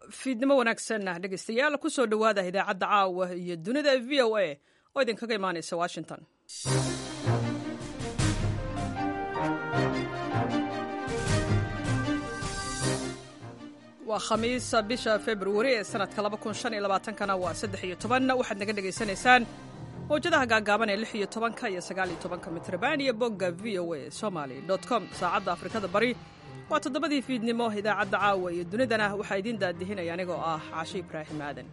fiidnimo wanaagsan dhegeystayaal kusoo dhowaada idaacadda caawa iyo dunida v o a oo idinkaga imaanaysa washington waa khamiis bisha februari ee sanadka kana waa saddex iyo toban waxaad naga dhegaysanaysaan mawjadaha gaagaaban ee lix iyo tobanka iyo sagaal iyo tobanka mitrban iyo bogga v o a somaly com saacadda afrikada bari waa toddobadii fiidnimo idaacadda caawa iyo dunidana waxaa idiin daadihinaya anigoo ah caashe ibraahim aadan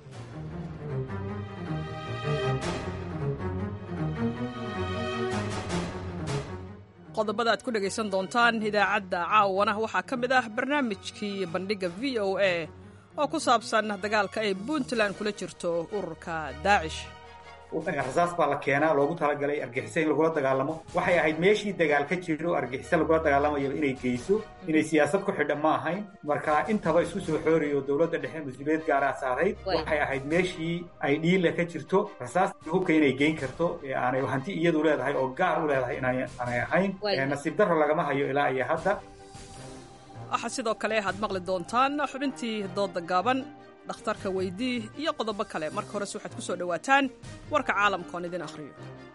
qodobada aad ku dhegaysan doontaan idaacadda caawana waxaa ka mid ah barnaamijkii bandhigga v o a oo ku saabsan dagaalka ay puntland kula jirto ururka daacish rasaas baa la keenaa loogu talagalay argixisa in lagula dagaalamo waxay ahayd meeshii dagaal ka jiro argixisa lagula dagaalamayaba inay geyso inay siyaasad ku xidhan ma ahayn marka intaba isku soo xooriyo dowladda dhexe mas-uuliyad gaaraa saarayd waxay ahayd meeshii ay dhiila ka jirto rasaastii hubka inay geyn karto ee aanay hanti iyadu leedahay oo gaar u leedahay inaanay ahayn nasiib darro lagama hayo ilaa iyo hadda waxaa sidoo kale aad maqli doontaan xubintii dooda gaaban dhakhtarka weydii iyo qodobo kale marka horese waxaad ku soo dhowaataan warka caalamka oon idin akhriyo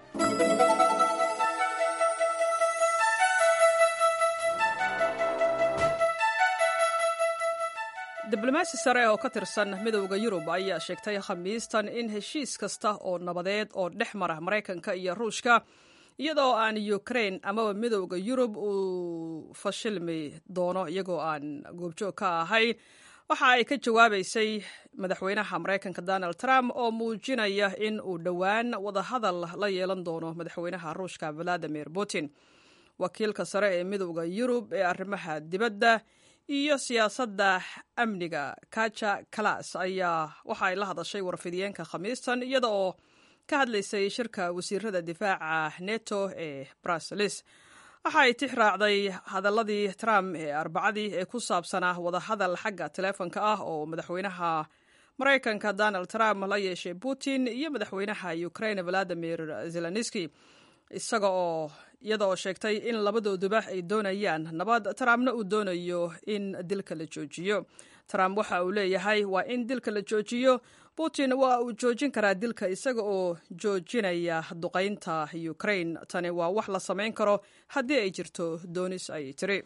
diblomaasi sare oo ka tirsan midowda yurub ayaa sheegtay khamiistan in heshiis kasta oo nabadeed oo dhex mara maraykanka iyo ruushka iyadoo aan ukrain amaba midowda yurub uu fashilmi doono iyagoo aan goobjoog ka ahayn waxa ay ka jawaabaysay madaxweynaha maraykanka donald trump oo muujinaya in uu dhowaan wadahadal la yeelan doono madaxweynaha ruushka valadimir putin wakiilka sare ee midowda yurub ee arrimaha dibadda iyo siyaasadda amniga kaja kalas ayaa waxa ay la hadashay warfidiyeenka khamiistan iyada oo ka hadlaysay shirka wasiirada difaaca neto ee bruseles waxa ay tix raacday hadaladii trump ee arbacadii ee ku saabsanaa wadahadal xagga taleefonka ah oo madaxweynaha maraykanka donald trump la yeeshay putin iyo madaxweynaha ukraine valadimir zelenski isaga oo iyada oo sheegtay in labadooduba ay doonayaan nabad trumpna uu doonayo in dilka la joojiyo trump waxa uu leeyahay waa in dilka la joojiyo putin waa uu joojin karaa dilka isaga oo joojinaya duqaynta ukraine tani waa wax la samayn karo haddii ay jirto doonis ay tiri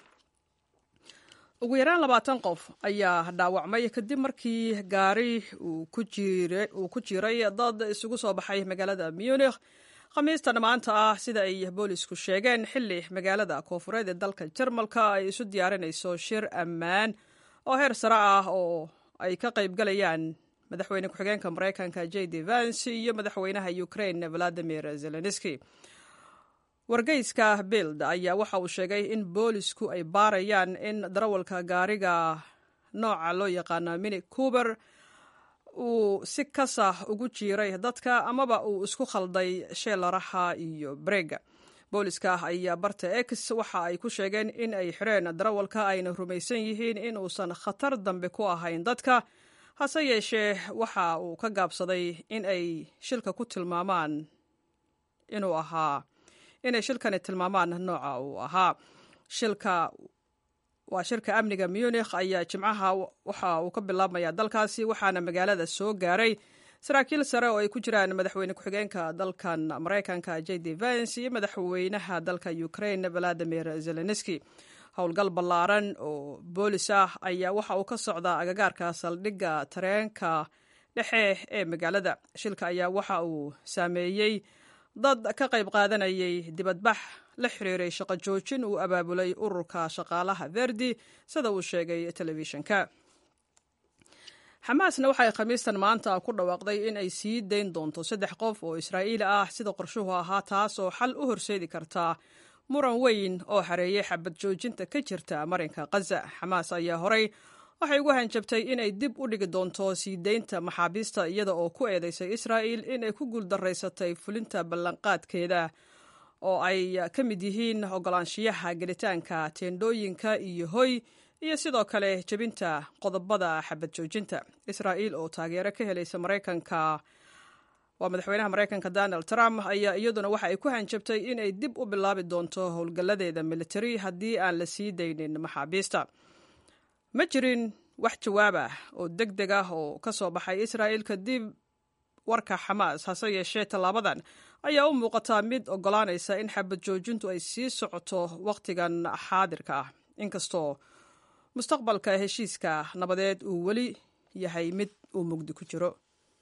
ugu yaraan labaatan qof ayaa dhaawacmay kadib markii gaari uu ku jiray dad isugu soo baxay magaalada munikh khamiistan maanta ah sida ay boolisku sheegeen xilli magaalada koofureed ee dalka jarmalka ay isu diyaarinayso shir ammaan oo heer sare ah oo ay ka qayb galayaan madaxweyne ku-xigeenka maraykanka j d vance iyo madaxweynaha ukraine valadimir zelenski wargeyska bild ayaa waxa uu sheegay in boolisku ay baarayaan in darawalka gaariga nooca loo yaqaano mini cuber uu si kasah ugu jiiray dadka amaba uu isku khalday sheelaraha iyo brega booliska ayaa barta x waxa ay ku sheegeen in ay xireen darawalka ayna rumaysan yihiin in uusan khatar dambe ku ahayn dadka hase yeeshee waxa uu ka gaabsaday in ay shilka ku tilmaamaan inuu ahaa inay shilkani tilmaamaan nooca uu ahaa shilka waa shirka amniga munikh ayaa jimcaha waxa uu ka bilaabmaya dalkaasi waxaana magaalada soo gaaray saraakiil sare oo ay ku jiraan madaxweyne ku-xigeenka dalkan maraykanka j d vance iyo madaxweynaha dalka ukraine valadimir zelenski howlgal ballaaran oo boolis ah ayaa waxa uu ka socdaa agagaarka saldhigga tareenka dhexe ee magaalada shilka ayaa waxa uu saameeyey dad ka qayb qaadanayay dibadbax la xiriiray shaqo joojin uu abaabulay ururka shaqaalaha verdi sida uu sheegay telefishinka xamaasna waxay khamiistan maanta ku dhawaaqday in ay sii dayn doonto saddex qof oo israa'iili ah sida qorshuhu ahaa taas oo xal u horseedi karta muran weyn oo xareeyay xabad joojinta ka jirta marinka khaza xamaas ayaa horay waxay ugu hanjabtay inay dib u dhigi doonto sii deynta maxaabiista iyada oo ku eedeysay israa'il inay ku guuldaraysatay fulinta ballanqaadkeeda oo ay ka mid yihiin ogolaanshiyaha gelitaanka teendhooyinka iyo hoy iyo sidoo kale jebinta qodobada xabad joojinta israa'iil oo taageero ka helaysa maraykanka waa madaxweynaha maraykanka donald trump ayaa iyaduna waxa ay ku hanjabtay inay dib u bilaabi doonto howlgalladeeda militari haddii aan la sii daynin maxaabiista ma jirin wax jawaab ah oo deg deg ah oo ka soo baxay israa'il kadib warka xamaas hase yeeshee tallaabadan ayaa u muuqataa mid oggolaanaysa in xabad joojintu ay sii socoto wakhtigan xaadirka ah inkastoo mustaqbalka heshiiska nabadeed uu weli yahay mid uu mugdi ku jiro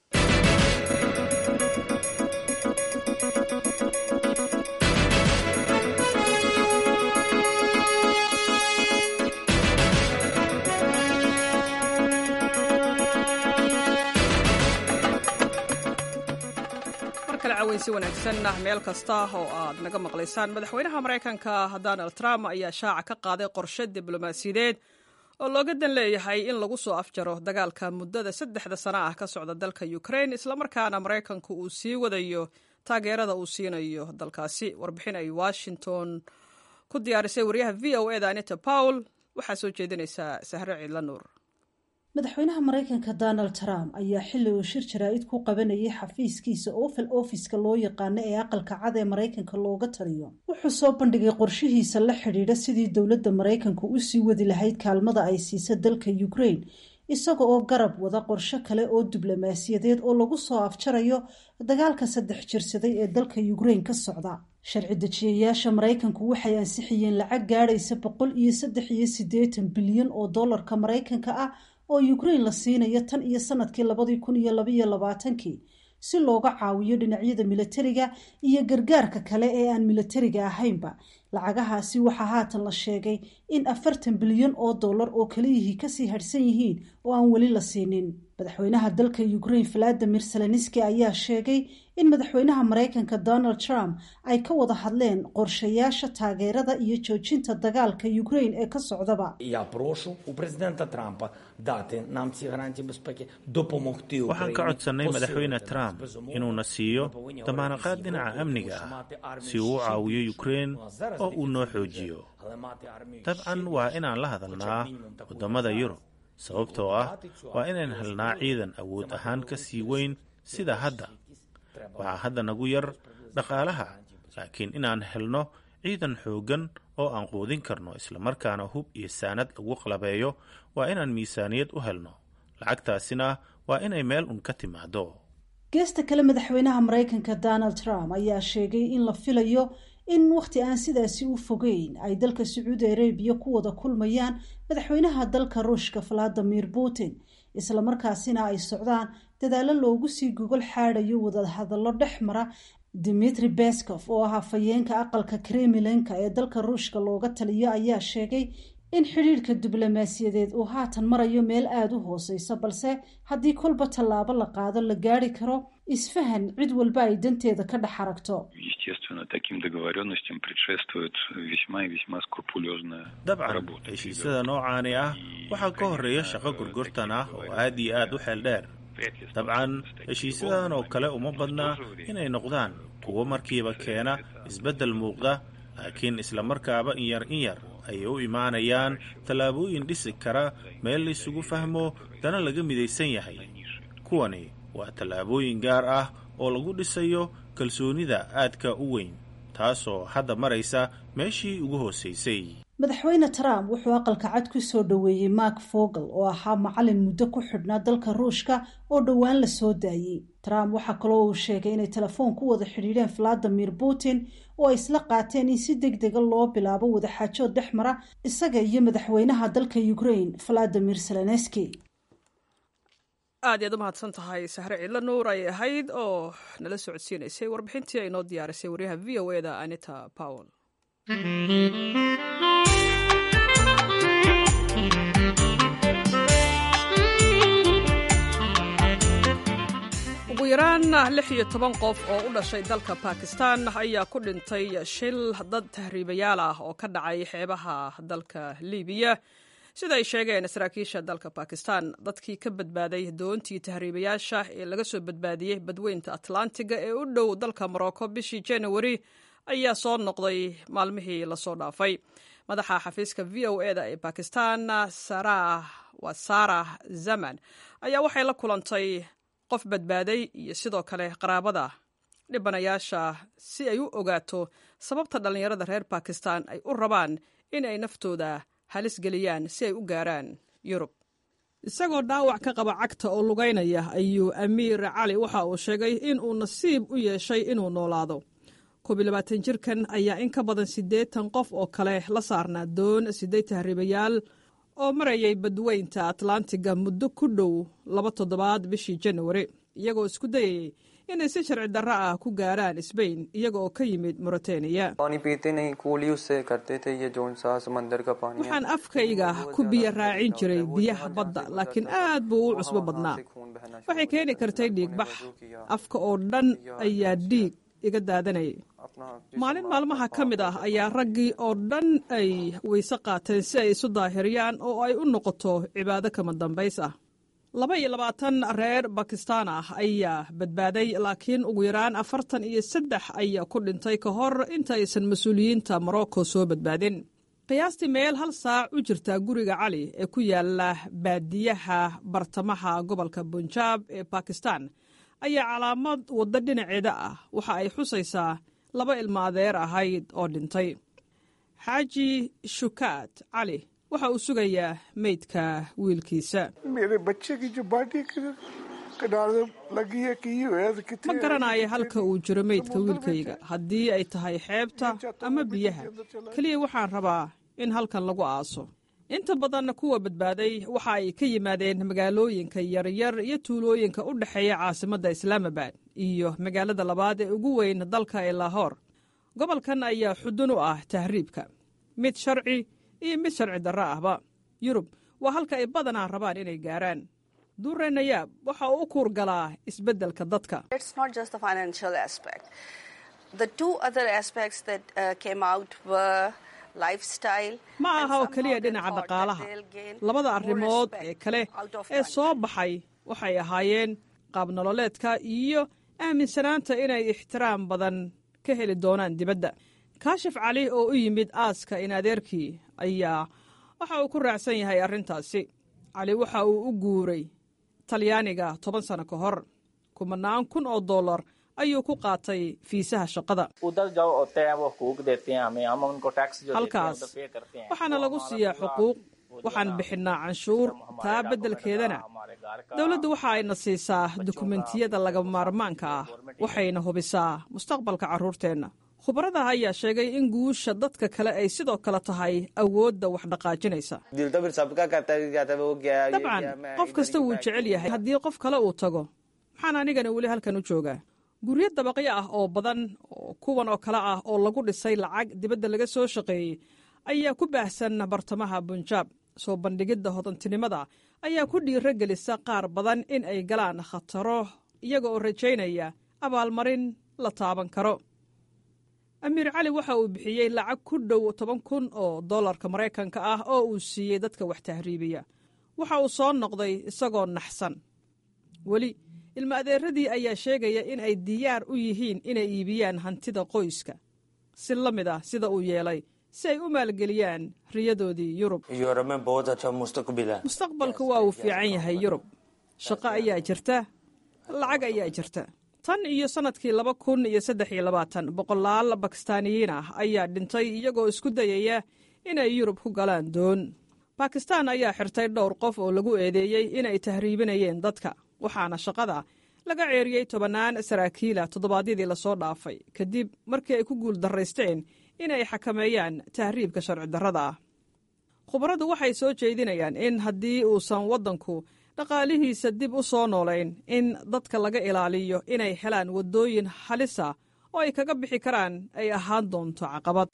si wanaagsan meel kasta oo aad naga maqlaysaan madaxweynaha maraykanka donald trump ayaa shaaca ka qaaday qorshe diblomaasiyadeed oo looga dan leeyahay in lagu soo afjaro dagaalka muddada saddexda sano ah ka socda dalka ukraine islamarkaana maraykanku uu sii wadayo taageerada uu siinayo dalkaasi warbixin ay washington ku diyaarisay wariyaha v o eda anita pawl waxaa soo jeedinaysaa sahre ciidla nuur madaxweynaha maraykanka donald trump ayaa xilli uu shir jaraa'id ku qabanayay xafiiskiisa oval ofiska loo yaqaano ee aqalka cad ee maraykanka looga taliyo wuxuu soo bandhigay qorshihiisa la xidhiidha sidii dowladda maraykanka u sii wadi lahayd kaalmada ay siisa dalka ukraine isaga oo garab wada qorsho kale oo diblomaasiyadeed oo lagu soo afjarayo dagaalka saddex jirsaday ee dalka ukraine ka socda sharci dejiyayaasha maraykanku waxay ansixiyeen lacag gaadhaysa boqol iyo saddex iyo siddeetan bilyan oo dollarka maraykanka ah oo ukraine la siinayo tan iyo sanadkii labadii kun iyo labaiyo labaatankii si looga caawiyo dhinacyada milatariga iyo gargaarka kale ee aan milatariga ahaynba lacagahaasi waxaa haatan la sheegay in afartan bilyan oo dollar oo kaliyihii kasii hadhsan yihiin oo aan weli la siinin madaxweynaha dalka ukraine valadimir zelenski ayaa sheegay in madaxweynaha maraykanka donald trump ay ka wada hadleen qorshayaasha taageerada iyo joojinta dagaalka ukraine ee ka socdaba Я прошу у президента Трампа дати нам ці гарантії безпеки, допомогти waxaan ka codsannay madaxweyne trump inuuna siiyo damaanaqaad dhinaca amniga ah si uu u caawiyo ukraine oo uu noo xoojiyo dabcan waa inaan la hadalnaa waddamada yurub sababtoo ah waa inaan helnaa ciidan awood ahaan ka sii weyn sida hadda waxaa hadda nagu yar dhaqaalaha laakiin inaan helno ciidan xooggan oo aan quudin karno islamarkaana hub iyo saanad lagu qalabeeyo waa inaan miisaaniyad u helno lacagtaasina waa inay meel un ka timaado geesta kale madaxweynaha maraykanka donald trump ayaa sheegay in la filayo in wakhti aan sidaasi u fogeyn ay dalka sacuudi arabiya ku wada kulmayaan madaxweynaha dalka ruushka valadimir putin islamarkaasina ay socdaan dadaallo loogu sii gogol xaadayo wadahadallo dhex mara dimitri beskov oo ah hafayeenka aqalka kremlinka ee dalka ruushka looga taliyo ayaa sheegay in xidhiidhka diblomaasiyadeed uu haatan marayo meel aada u hooseysa balse haddii kolba tallaabo la qaado la gaari karo isfahan cid walba ay danteeda ka dhex aragto dabcan heshiisyada noocaani ah waxaa ka horeeya shaqo gurgurtan ah oo aad iyo aad u xeel dheer dabcan heshiisyadan oo kale uma badnaa inay noqdaan kuwo markiiba keena isbeddel muuqda laakiin islamarkaaba in yar in yar ayay u imaanayaan tallaabooyin dhisi kara meel laysugu fahmo dana laga midaysan yahay kuwani waa tallaabooyin gaar ah oo lagu dhisayo kalsoonida aadka u weyn taasoo hadda maraysa meeshii ugu hoosaysay madaxweyne trump wuxuu aqalka cad ku soo dhoweeyey mark fogel oo ahaa macalin muddo ku xidhnaa dalka ruushka oo dhowaan la soo daayey trump waxaa kaloo uu sheegay inay telefoon ku wada xidhiidheen valadimir putin oo ay isla qaateen in si deg dega loo bilaabo wadaxaajood dhex mara isaga iyo madaxweynaha dalka ukraine valadimir zelenski aad iyaad u mahadsan tahay sahre ciidla nuur ay ahayd oo nala socodsiinaysay warbixintii ay noo diyaarisay waryaha v o e da anita powell ugu yaraan lix iyo toban qof oo u dhashay dalka bakistan ayaa ku dhintay shil dad tahriibayaal ah oo ka dhacay xeebaha dalka libiya sida ay sheegeen saraakiisha dalka bakistan dadkii ka badbaaday doontii tahriibayaasha ee laga soo badbaadiyey badweynta atlantiga ee u dhow dalka morocco bishii januari ayaa soo noqday maalmihii lasoo dhaafay madaxa xafiiska v o e da ee bakistan waa sarah zaman ayaa waxay la kulantay qof badbaaday iyo sidoo kale qaraabada dhibanayaasha si ay u ogaato sababta dhallinyarada reer bakistan ay u rabaan in ay naftooda halis geliyaan si ay u gaaraan yurub isagoo dhaawac ka qaba cagta oo lugaynaya ayuu amiir cali waxa uu sheegay in uu nasiib u yeeshay inuu noolaado koob iyo labaatan jirkan ayaa in ka badan siddeetan qof oo kale la saarnaa doon siddeed tahriibayaal oo marayay badweynta atlantiga muddo ku dhow laba toddobaad bishii janawari iyagoo isku dayayay inay si sharci darro ah ku gaaraan sbain iyaga oo ka yimid mauritaniya waxaan afkayga ku biyo raacin jiray biyaha badda laakiin aad buu u cusbo badnaa waxay keeni kartay dhiigbax afka oo dhan ayaa dhiig iga daadanayay maalin maalmaha ka mid ah ayaa raggii oo dhan ay weyse qaateen si ay isu daahiriyaan oo ay u noqoto cibaado kama dambays ah laba iyo labaatan reer bakistaan ah ayaa badbaaday laakiin ugu yaraan afartan iyo saddex ayaa ku dhintay ka hor intaaysan mas-uuliyiinta morocco soo badbaadin qiyaastii meel hal saac u jirta guriga cali ee ku yaala baadiyaha bartamaha gobolka bunjaab ee bakistan ayaa calaamad waddo dhinaceeda ah waxa ay xusaysaa laba ilmo adeer ahayd oo dhintay xaaji shukaat cali waxa uu sugayaa meydka wiilkiisa ma garanayo halka uu jiro meydka wiilkayga haddii ay tahay xeebta ama biyaha keliya waxaan rabaa in halkan lagu aaso inta badan kuwa badbaaday waxa ay ka yimaadeen magaalooyinka yaryar iyo tuulooyinka u dhexeeya caasimadda islaamabad iyo magaalada labaad ee ugu weyn dalka ee lahoor gobolkan ayaa xudun u ah tahriibka mid sharci iyo mid sharci darro ahba yurub waa halka ay badanaa rabaan inay gaaraan duure nayaab waxa uu u kuurgalaa isbeddelka dadka ma aha oo keliya dhinaca dhaqaalaha labada arrimood ee kale ee soo baxay waxay ahaayeen qaab nololeedka iyo aaminsanaanta inay ixtiraam badan ka heli doonaan dibadda kaashif cali oo u yimid aaska in adeerkii ayaa waxa uu ku raacsan yahay arrintaasi cali waxa uu u guuray talyaaniga toban sano ka hor kumanaan kun oo dollar ayuu ku qaatay fiisaha shaqada halkaas waxaana lagu siiyaa xuquuq waxaan bixinnaa canshuur taa beddelkeedana dowladdu waxa ayna siisaa dukumentiyada lagama maarmaanka ah waxayna hubisaa mustaqbalka carruurteenna khubarada ayaa sheegay in guusha dadka kale ay sidoo kale tahay awoodda wax dhaqaajinaysa dabcan qof kasta wuu jecel yahay haddii qof kale uu tago maxaan anigana weli halkan u joogaa guryo dabaqyo ah oo badan oo kuwan oo kale ah oo lagu dhisay lacag dibadda laga soo shaqeeyey ayaa ku baahsan bartamaha bunjaab soo bandhigidda hodantinimada ayaa ku dhiiro gelisa qaar badan in ay galaan khataro iyaga oo rajaynaya abaalmarin la taaban karo amiir cali waxa uu bixiyey lacag ku dhow toban kun oo dollarka maraykanka ah oo uu siiyey dadka wax tahriibiya waxa uu soo noqday isagoo naxsan weli ilmo adeeradii ayaa sheegaya in ay diyaar u yihiin inay iibiyaan hantida qoyska si la mid ah sida uu yeelay si ay u maalgeliyaan riyadoodii yurub mustaqbalku waa uu fiican yahay yurub shaqo ayaa jirta lacag ayaa jirta tan iyo sannadkii laba kun iyo saddex iyo labaatan boqolaal bakistaaniyiin ah ayaa dhintay iyagoo isku dayaya inay yurub ku galaan doon bakistaan ayaa xirtay dhowr qof oo lagu eedeeyey inay tahriibinayeen dadka waxaana shaqada laga ceeriyey tobannaan saraakiila toddobaadyadii lasoo dhaafay kadib markii ay ku guul darraysteen inay xakameeyaan tahriibka sharci darrada ah khubaradu waxay soo jeedinayaan in haddii uusan waddanku dhaqaalihiisa dib u soo noolayn in dadka laga ilaaliyo inay helaan waddooyin halisa oo ay kaga bixi karaan ay ahaan doonto caqabad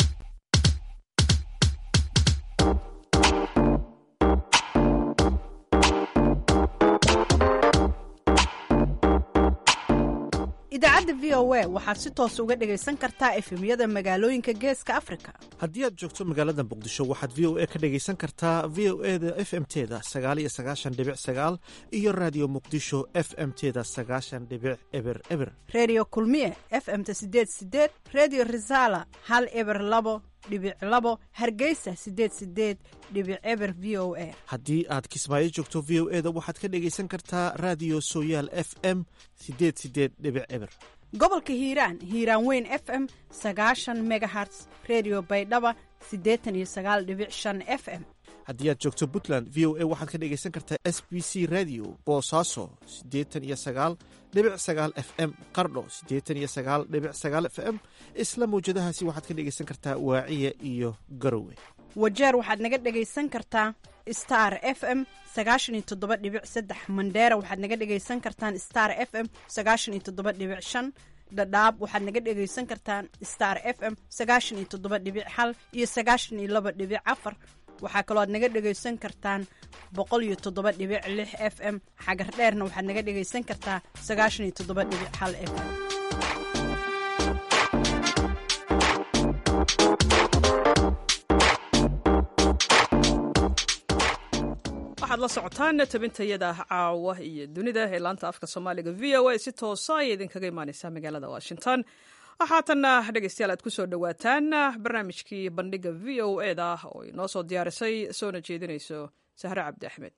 idaacadda v o a waxaad si toos uga dhegaysan kartaa efemyada magaalooyinka geeska afrika haddii aad joogto magaalada muqdisho waxaad v o a ka dhegaysan kartaa v o e da f m teda sagaal iyo sagaashan dhibic sagaal iyo raadiyo muqdisho f m teda sagaashan dhibic eber eber reediyo kulmiye f m-ta sideed sideed reediyo risaala hal eber labo dhibic labo hargeysa sideed sideed dhibic eber v o a haddii aad kismaayo joogto v o e da waxaad ka dhegaysan kartaa raadiyo sooyaal f m sideed sideed dhibic eber gobolka hiiraan hiiraan weyn f m sagaashan megaherts redio baydhaba siddeetan iyo sagaal dhibic shan f m haddii aad joogto puntland v o a waxaad ka dhegaysan kartaa s b c radio boosaaso siddeetan iyo sagaal dhibic sagaal f m qardho siddeetan iyo sagaal dhibic sagaal f m isla mawjadahaasi waxaad ka dhegaysan kartaa waaciya iyo garowe wajeer waxaad naga dhegaysan kartaa star f m sagaashan iyo toddoba dhibic saddex mandheera waxaad naga dhegaysan kartaan star f m sagaashan iyo toddoba dhibic shan dhadhaab waxaad naga dhegaysan kartaan star f m sagaashan iyo toddoba dhibic hal iyo sagaashan iyo laba dhibic afar waxaa kaloo aad naga dhegaysan kartaan boqol iyo toddoba dhibic lix f m xagar dheerna waxaad naga dhegaysan kartaa sagaashan iyo toddoba dhibic hal f m waxaad la socotaan tabintayada caawa iyo dunida ee laanta afka soomaaliga v o a si toosa ayay idinkaga imaaneysaa magaalada washington waxaatanna dhegeystayaal aad ku soo dhowaataan barnaamijkii bandhiga v o e da oo inoo soo diyaarisay soona jeedinayso sahre cabdi axmed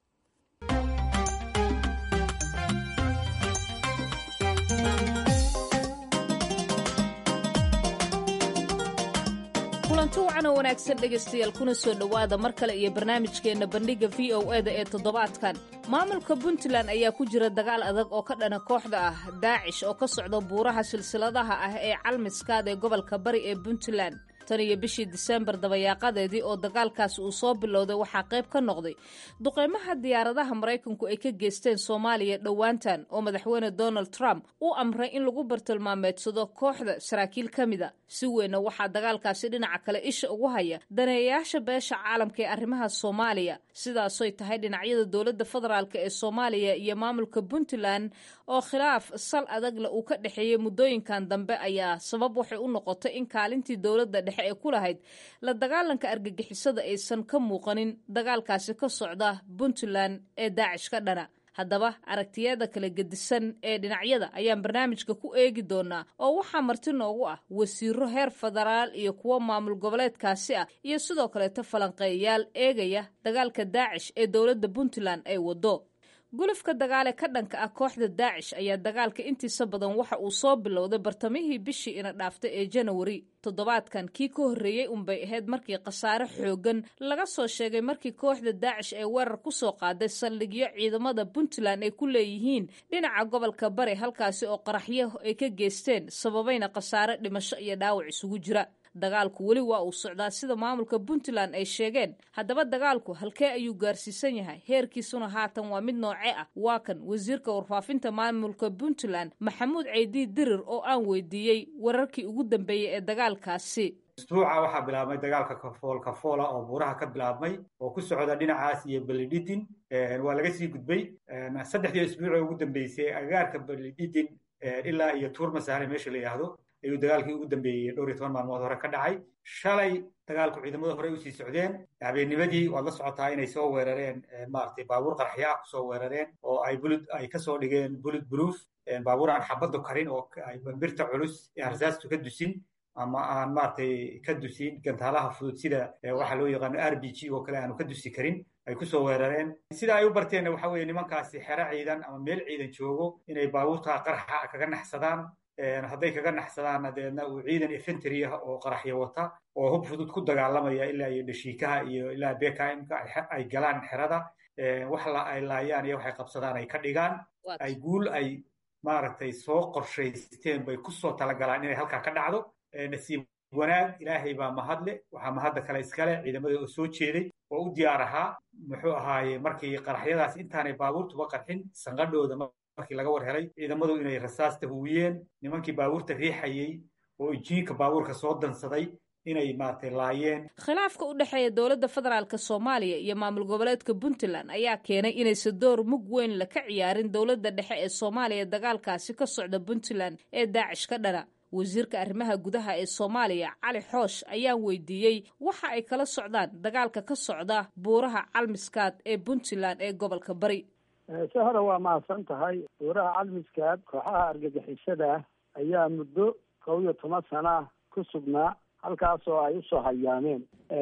kulanti wacan oo wanaagsan dhegaystayaal kuna soo dhowaada mar kale iyo barnaamijkeenna bandhigga v o e da ee toddobaadkan maamulka puntland ayaa ku jira dagaal adag oo ka dhana kooxda ah daacish oo ka socda buuraha silsiladaha ah ee calmiskaad ee gobolka bari ee puntland tan iyo bishii diseembar dabayaaqadeedii oo dagaalkaasi uu soo bilowday waxaa qayb ka noqday duqeymaha diyaaradaha maraykanku ay ka geysteen soomaaliya dhowaantan oo madaxweyne donald trump uu amray in lagu bartilmaameedsado kooxda saraakiil ka mida si weynna waxaa dagaalkaasi dhinaca kale isha ugu haya daneeyayaasha beesha caalamka ee arrimaha soomaaliya sidaasoy tahay dhinacyada dowladda federaalk ee soomaaliya iyo maamulka puntland oo khilaaf sal adagla uu ka dhexeeyey muddooyinkan dambe ayaa sabab waxay u noqotay in kaalintii dowladda dhexe ee ku lahayd la dagaalanka argagixisada aysan ka muuqanin dagaalkaasi ka socda puntland ee daacish ka dhana haddaba aragtiyada kala gedisan ee dhinacyada ayaan barnaamijka ku eegi doonaa oo waxaa marti noogu ah wasiiro heer federaal iyo kuwo maamul goboleedkaasi ah iyo sidoo kaleeto falanqeeyayaal eegaya dagaalka daacish ee dowladda puntland ay wado gulufka dagaale ka dhanka ah kooxda daacish ayaa dagaalka intiisa badan waxa uu soo bilowday bartamihii bishii ina dhaaftay ee janawari toddobaadkan kii ka horreeyey unbay ahayd markii khasaare xoogan laga soo sheegay markii kooxda daacish ay weerar ku soo qaaday saldhigyo ciidamada puntland ay ku leeyihiin dhinaca gobolka bari halkaasi oo qaraxyo ay ka geysteen sababayna khasaare dhimasho iyo dhaawac isugu jira dagaalku weli waa uu socdaa sida maamulka puntland ay sheegeen haddaba dagaalku halkee ayuu gaarsiisan yahay heerkiisuna haatan waa mid nooce ah waa kan wasiirka warfaafinta maamulka puntland maxamuud ceydiid dirir oo aan weydiiyey wararkii ugu dambeeyey ee dagaalkaasi isbuuca waxaa bilaabmay dagaalka kafool kafoola oo buuraha ka bilaabmay oo ku socda dhinacaas iyo belididin waa laga sii gudbay saddexdii isbuucee ugu dambeysay agagaarka belididin ilaa iyo tuurmasaare meesha la yidhaahdo ayuu dagaalkii ugu dambeeyey dhowr iyo toban maalmood hore ka dhacay shalay dagaalku ciidamada hore usii socdeen habeennimadii waad la socotaa inay soo weerareen maaragtay baabuur qarxyaa kusoo weerareen oo ay bulud ay kasoo dhigeen bulud proof baabuur aan xabaddu karin oo ay bambirta culus ee arsaastu ka dusin ama aan maaragtay ka dusin gantaalaha fudud sida waxaa loo yaqaano r b g oo kale aanu ka dusi karin ay kusoo weerareen sida ay u barteenna waxa weeye nimankaasi xero ciidan ama meel ciidan joogo inay baabuurta qarxa kaga naxsadaan hadday kaga naxsadaanna deedna uu ciidan efentry ah oo qaraxyo wata oo hub fudud ku dagaalamaya ilaa iyo dhashiikaha iyo ilaa bkmka ay galaan xerada wax ay laayaan iyo waxay qabsadaan ay ka dhigaan ay guul ay maaragtay soo qorshaysteen bay kusoo talagalaan inay halkaa ka dhacdo nasiib wanaag ilaahay baa mahadle waxaa mahadda kale iskale ciidamada oo soo jeeday oo u diyaar ahaa muxuu ahaaye markii qaraxyadaas intaanay baabuurtuba qarxin sanqadhooda markii laga war helay ciidamadu inay rasaasta huwiyeen nimankii baabuurta riixayey oo injiinka baabuurka soo dansaday inay maaragtay laayeen khilaafka u dhexeeya dowladda federaalk soomaaliya iyo maamul goboleedka puntland ayaa keenay inaysan door mug weyn la ka ciyaarin dowladda dhexe ee soomaaliya dagaalkaasi ka socda puntland ee daacish ka dhana wasiirka arrimaha gudaha ee soomaaliya cali xoosh ayaan weydiiyey waxa ay kala socdaan dagaalka ka socda buuraha calmiskaad ee puntland ee gobolka bari si hore waa mahadsan tahay buuraha calmiskaad kooxaha argagixisada ayaa muddo kow iyo toban sana ku sugnaa halkaasoo ay usoo hayaameen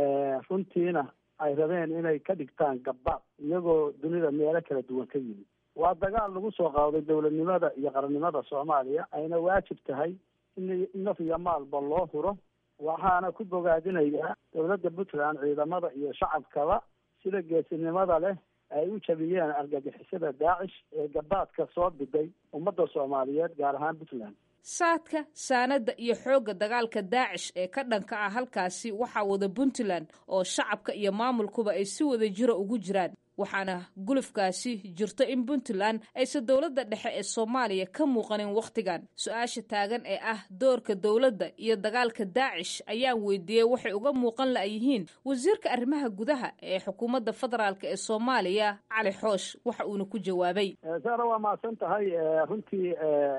runtiina ay rabeen inay ka dhigtaan gabbaad iyagoo dunida meelo kala duwan ka yimid waa dagaal lagu soo qaaday dowladnimada iyo qarannimada soomaaliya ayna waajib tahay in naf iyo maalba loo huro waxaana ku bogaadinayaa dowladda puntland ciidamada iyo shacabkaba sida geesinimada leh ay u jabiyeen argagixisada daacish ee gabaadka soo biday ummadda soomaaliyeed gaar ahaan puntland saadka saanada iyo xoogga dagaalka daacish ee ka dhanka ah halkaasi waxaa wada puntland oo shacabka iyo maamulkuba ay si wada jiro ugu jiraan waxaana gulufkaasi jirto in puntland aysan dowladda dhexe ee soomaaliya ka muuqanin wakhtigan su-aasha taagan ee ah doorka dowladda iyo dagaalka daacish ayaan weydiiyey waxay uga muuqan la'yihiin wasiirka arrimaha gudaha ee xukuumadda federaalk ee soomaaliya cali xoosh waxa uuna ku jawaabay saara waa mahadsan tahay runtii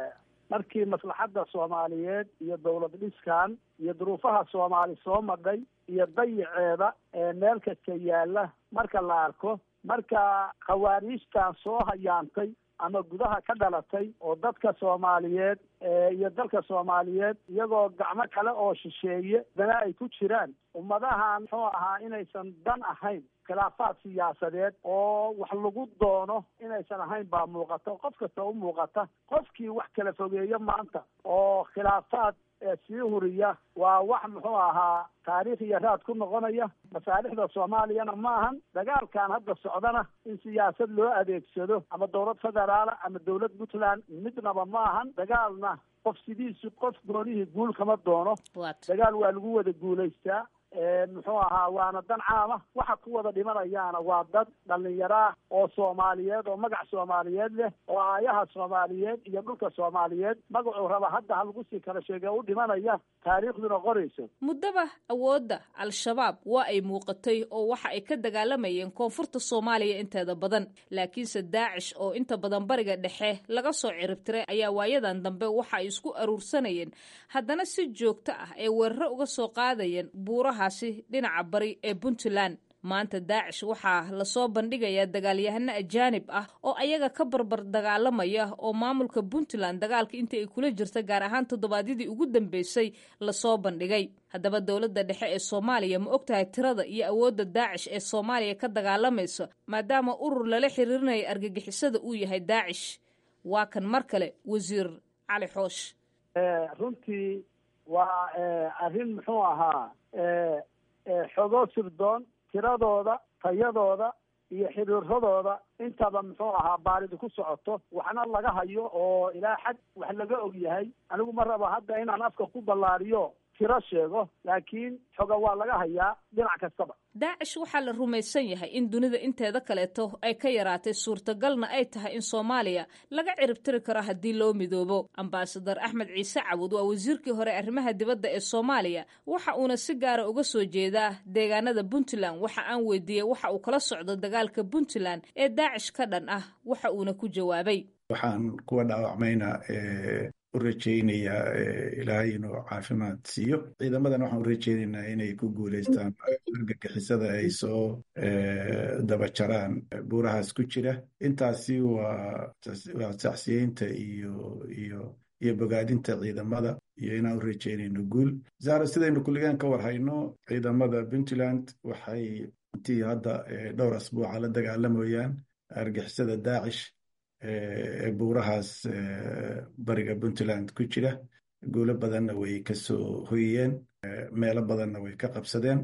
markii maslaxadda soomaaliyeed iyo dowlad dhiskan iyo duruufaha soomaali soo madhay iyo dayiceeda ee meel kasta yaalla marka la arko marka khawaariijtan soo hayaantay ama gudaha ka dhalatay oo dadka soomaaliyeed iyo dalka soomaaliyeed iyagoo gacmo kale oo shisheeye dana ay ku jiraan ummadahan muxuu ahaa inaysan dan ahayn khilaafaad siyaasadeed oo wax lagu doono inaysan ahayn baa muuqata qof kasta u muuqata qofkii wax kala fogeeyo maanta oo khilaafaad sii huriya waa wax muxuu ahaa taariikh iyo raad ku noqonaya masaalixda soomaaliyana ma ahan dagaalkan hadda socdana in siyaasad loo adeegsado ama dowlad federaala ama dowlad puntland midnaba ma ahan dagaalna qof sidiisu qof goonihii guul kama doono dagaal waa lagu wada guulaystaa muxuu ahaa waana dan caama waxa ku wada dhimanayaana waa dad dhalinyaro ah oo soomaaliyeed oo magac soomaaliyeed leh oo aayaha soomaaliyeed iyo dhulka soomaaliyeed magacuu raba hadda ha lagu sii kala sheege u dhimanaya taariikhduna qorayso muddaba awoodda al-shabaab waa ay muuqatay oo waxa ay ka dagaalamayeen koonfurta soomaaliya inteeda badan laakiinse daacish oo inta badan bariga dhexe laga soo ciribtiray ayaa waayadan dambe waxa ay isku aruursanayeen haddana si joogto ah ee weeraro uga soo qaadayeen buuraha dhinaca bari ee puntland maanta daacish waxaa lasoo bandhigayaa dagaalyahano ajaanib ah oo ayaga ka barbar dagaalamaya oo maamulka puntland dagaalka intii ay kula jirta gaar ahaan toddobaadyadii ugu dambeysay lasoo bandhigay haddaba dowladda dhexe ee soomaaliya ma ogtahay tirada iyo awoodda daacish ee soomaaliya ka dagaalamaysa maadaama urur lala xiriirinaya argagixisada uu yahay daacish waa kan mar kale wasiir cali xoosh runtii waa arrin muxuu ahaa xogo sirdoon tiradooda tayadooda iyo xiriiradooda intaba muxuu ahaa baaridi ku socoto waxna laga hayo oo ilaa xad wax laga og yahay anigu ma rabo hadda inaan afka ku ballaariyo tiro sheego laakiin xoga waa laga hayaa dhinac kastaba daacish waxaa la rumaysan yahay in dunida inteeda kaleeto ay ka yaraatay suurtagalna ay tahay in soomaaliya laga ciribtiri karo haddii loo midoobo ambasadar axmed ciise cawud waa wasiirkii hore arrimaha dibadda ee soomaaliya waxa uuna si gaara uga soo jeedaa deegaanada puntland waxa aan weydiiyey waxa uu kala socdo dagaalka puntland ee daacish ka dhan ah waxa uuna ku jawaabay waxaan kuwa dhaawacmayna u rajaynayaa ilaahay inuu caafimaad siiyo ciidamadan waxaan u rajaynaynaa inay ku guulaystaan argagixisada ay soo dabajaraan buurahaas ku jira intaasi waa waa sacsiyeynta iyo iyo iyo bogaadinta ciidamada iyo inaan u rajaynayno guul zahra sidaynu kulligaan ka war hayno ciidamada puntland waxay intii hadda dhowr asbuuca la dagaalamayaan argixisada daacish ee buurahaas bariga puntland ku jira guulo badanna way ka soo hoyiyeen meelo badanna way ka qabsadeen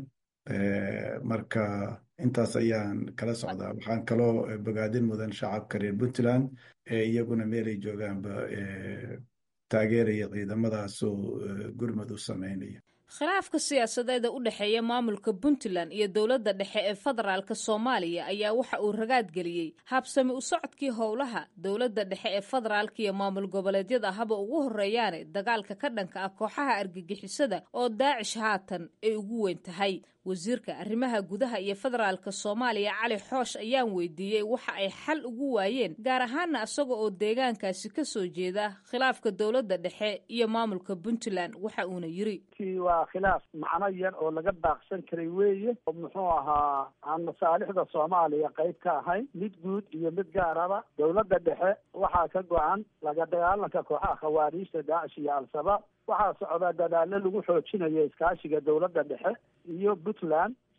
marka intaas ayaan kala socdaa waxaan kaloo bogaadin mudan shacabka reer puntland ee iyaguna meelay joogaanba taageeraya ciidamadaasoo gurmad u sameynaya khilaafka siyaasadeeda u dhexeeya maamulka puntland iyo dowladda dhexe ee federaalk soomaaliya ayaa waxa uu ragaad geliyey habsami u socodkii howlaha dowladda dhexe ee federaalk iyo maamul goboleedyada haba ugu horeeyaane dagaalka ka dhanka ah kooxaha argagixisada oo daacish haatan ay ugu weyn tahay wasiirka arrimaha gudaha iyo federaalka soomaaliya cali xoosh ayaan weydiiyey waxa ay xal ugu waayeen gaar ahaana isaga oo deegaankaasi ka soo jeeda khilaafka dowladda dhexe iyo maamulka puntland waxa uuna yiri waa khilaaf macno yar oo laga baaqsan karay weeye oo muxuu ahaa aan masaalixda soomaaliya qayb ka ahayn mid guud iyo mid gaaraba dowladda dhexe waxaa ka go-an laga dagaalanka kooxaha khawaariijta daacish iyo al-shabaab waxaa socdaa dadaalo lagu xoojinayo iskaashiga dowladda dhexe iyo puntland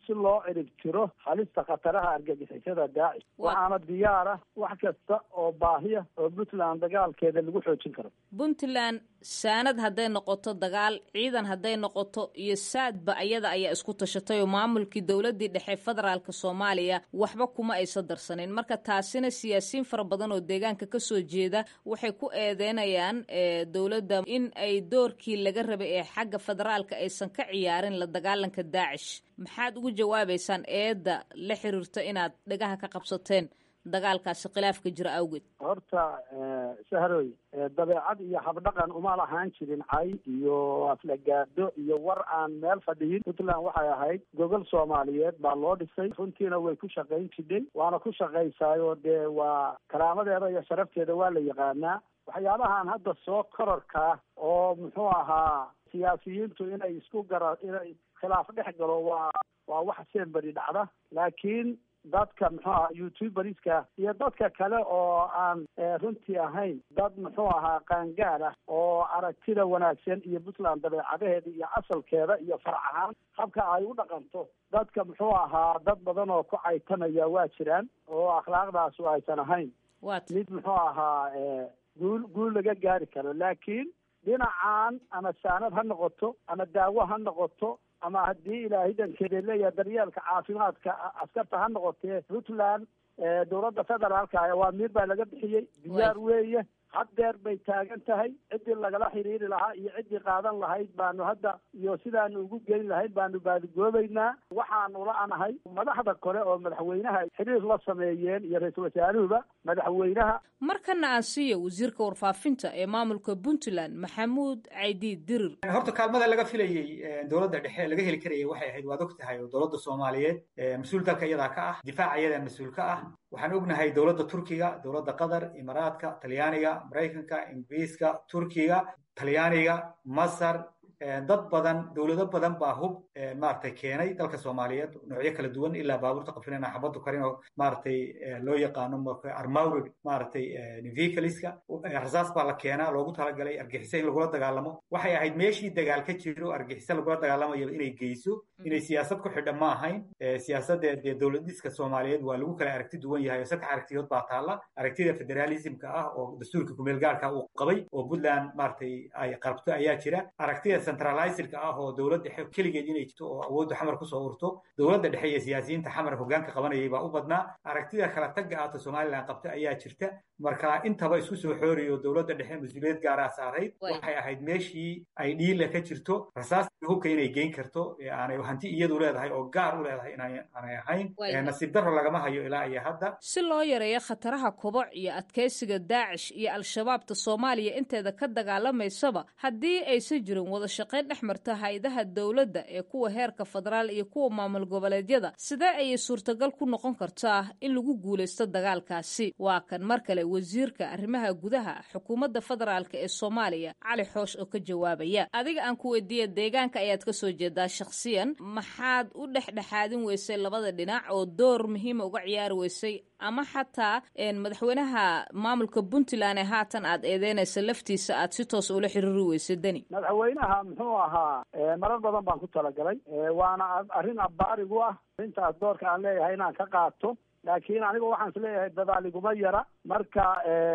si loo cirib tiro halista khataraha argagixisada daacish waxaana diyaara wax kasta oo baahiya oo puntland dagaalkeeda lagu xoojin karo puntland saanad hadday noqoto dagaal ciidan hadday noqoto iyo saadba ayada ayaa isku tashatay oo maamulkii dowladii dhexe federaalk soomaaliya waxba kuma aysan darsanin marka taasina siyaasiyiin fara badan oo deegaanka kasoo jeeda waxay ku eedeynayaan dowladda in ay doorkii laga rabay ee xagga federaalka aysan ka ciyaarin la dagaalanka daacish maxaad ugu jawaabaysaan eedda la xiriirta inaad dhagaha ka qabsateen dagaalkaasi khilaafka jira awgeed horta sahroy dabeecad iyo habdhaqan uma lahaan jirin cay iyo aflagaado iyo war aan meel fadhiyin puntland waxay ahayd gogol soomaaliyeed baa loo dhisay runtiina way ku shaqayn jidhay waana ku shaqaysaayoo dee waa karaamadeeda iyo sharafteeda waa la yaqaanaa waxyaabahan hadda soo kororkaa oo muxuu ahaa siyaasiyiintu inay isku gara inay khilaaf dhex galo waa waa wax seenberi dhacda laakiin dadka muxuu ahaa youtuberska iyo dadka kale oo aan runtii ahayn dad muxuu ahaa qaangaad ah oo aragtida wanaagsan iyo puntland dabeecadaheeda iyo asalkeeda iyo farac ahaan habka ay u dhaqanto dadka muxuu ahaa dad badan oo ku caytanaya waa jiraan oo akhlaaqdaasu aysan ahayn mid muxuu ahaa guul guul laga gaari karo laakiin dhinacan ama saanad ha noqoto ama daawo ha noqoto ama haddii ilaahay dankeeda leeyahay daryeelka caafimaadka askarta ha noqotee puntland dowladda federaalka waa miir baa laga bixiyey diyaar weeye haddeer bay taagan tahay ciddii lagala xiriiri lahaa iyo ciddii qaadan lahayd baanu hadda iyo sidaanu ugu geyn lahayd baanu baadigoobaynaa waxaanu la-anahay madaxda kale oo madaxweynaha xiriir la sameeyeen iyo ra-iisul wasaaruhuba madaxweynaha markana aan siiyo wasiirka warfaafinta ee maamulka puntland maxamuud caydiid dirir horta kaalmada laga filayey dowladda dhexe laga heli karayay waxay ahayd waad og tahay oo dowladda soomaaliyeed mas-uul dalka iyadaa ka ah difaaca iyadaa mas-uul ka ah waxaan ognahay dowladda turkiga dowladda qatar imaaraadka talyaaniga maraykanka ingiriiska turkiga talyaaniga masar dad badan dowlado badan baa hub maaragtay keenay dalka soomaaliyeed noocyo kala duwan ilaa baabuurta qafilina xabaddu karin oo maaragtay loo yaqaano armaurid maaragtay vehicleska rasaas baa la keenaa loogu talagalay argixisa in lagula dagaalamo waxay ahayd meeshii dagaal ka jiro argixisa lagula dagaalamayo inay geyso inay siyaasad ku xidha ma ahayn siyaasadda dee dowladiska soomaaliyeed waa lagu kala aragti duwan yahay oo saddex aragtiyood baa taalla aragtida federalismka ah oo dastuurka kumeel gaarka uu qabay oo puntland maaragtay ay qarabto ayaa jira aragtida centralizerka ah oo dowladda dhexe keligeed inay jirto oo awoodda xamar kusoo urto dowladda dhexe iyo siyaasiyiinta xamar hoggaanka qabanayay baa u badnaa aragtida kala tagga ahto somalilan qabta ayaa jirta marka intaba isku soo xooriyo dowladda dhexe mas-uuliyad gaaraa saarayd waxay ahayd meeshii ay dhiila ka jirto rasaasta hubka inay geyn karto aanay hanti iyadu leedahay oo gaar u leedahay inaanay ahayn nasiib darro lagama hayo ilaa iyo hadda si loo yareeyo khataraha koboc iyo adkaysiga daacish iyo al-shabaabta soomaaliya inteeda ka dagaalamaysaba haddii aysan jirin wada shaqayn dhex marta hay-adaha dowladda ee kuwa heerka federaal iyo kuwa maamul goboleedyada sidee ayay suurtagal ku noqon kartaa in lagu guulaysto dagaalkaasi waa kan mar kale wasiirka arrimaha gudaha xukuumadda federaalk ee soomaaliya cali xoosh oo ka jawaabaya adiga aan ku weydiiya deegaanka ayaad kasoo jeedaa shakhsiyan maxaad u dhexdhexaadin weysay labada dhinac oo door muhiima uga ciyaari weysay ama xataa madaxweynaha maamulka puntland ee haatan aad eedeynaysa laftiisa aad si toos ula xiriiri weysay deni madaxweynaha muxuu ahaa marar badan baan ku talagalay waana arrin abbaarigu ah arrintaas doorka aan leeyahay inaan ka qaato laakiin anigu waxaan is leeyahay dadaaliguma yara marka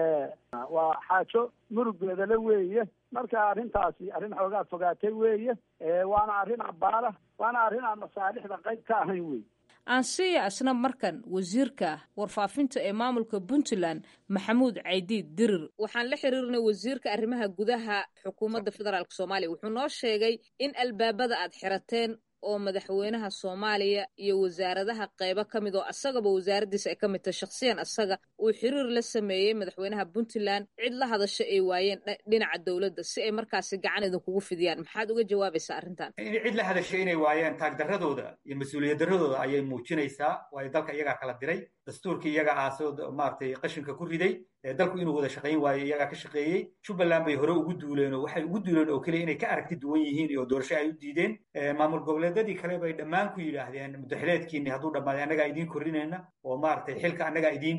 waa xaajo murugeedale weeye marka arrintaasi arrin xoogaa fogaatay weeye waana arrin abbaara waana arrin aan masaalixda qayb ka ahayn wey aansiya isna markan wasiirka warfaafinta ee maamulka puntland maxamuud caydiid dirir waxaan la xiriirnay wasiirka arrimaha gudaha xukuumadda federaalk soomaaliya wuxuu noo sheegay in albaabada aad xirateen oo madaxweynaha soomaaliya iyo wasaaradaha qeybo ka mid oo asagaba wasaaraddiisa ay ka mid tahay shakhsiyan asaga uu xiriir la sameeyey madaxweynaha puntland cid la hadasha ay waayeen dhinaca dowladda si ay markaasi gacan idinkugu fidiyaan maxaad uga jawaabaysaa arrintan in cid la hadashay inay waayeen taagdarradooda iyo mas-uuliyad darradooda ayay muujinaysaa waayo dalka iyagaa kala diray dastuurkii iyaga aasoo maaragtay qashinka ku riday dalku inuu wada shaqayn waayo iyagaa ka shaqeeyey jubbaland bay hore ugu duuleen oo waxay ugu duuleen oo keliya inay ka aragti duwan yihiin oo doorasho ay u diideen maamul goboleedyadii kale bay dhammaan ku yidhaahdeen mudaxileedkiini hadduu dhammaaday annagaa idiin korrinayna oo maaragtay xilka annagaa idiin dhiibayna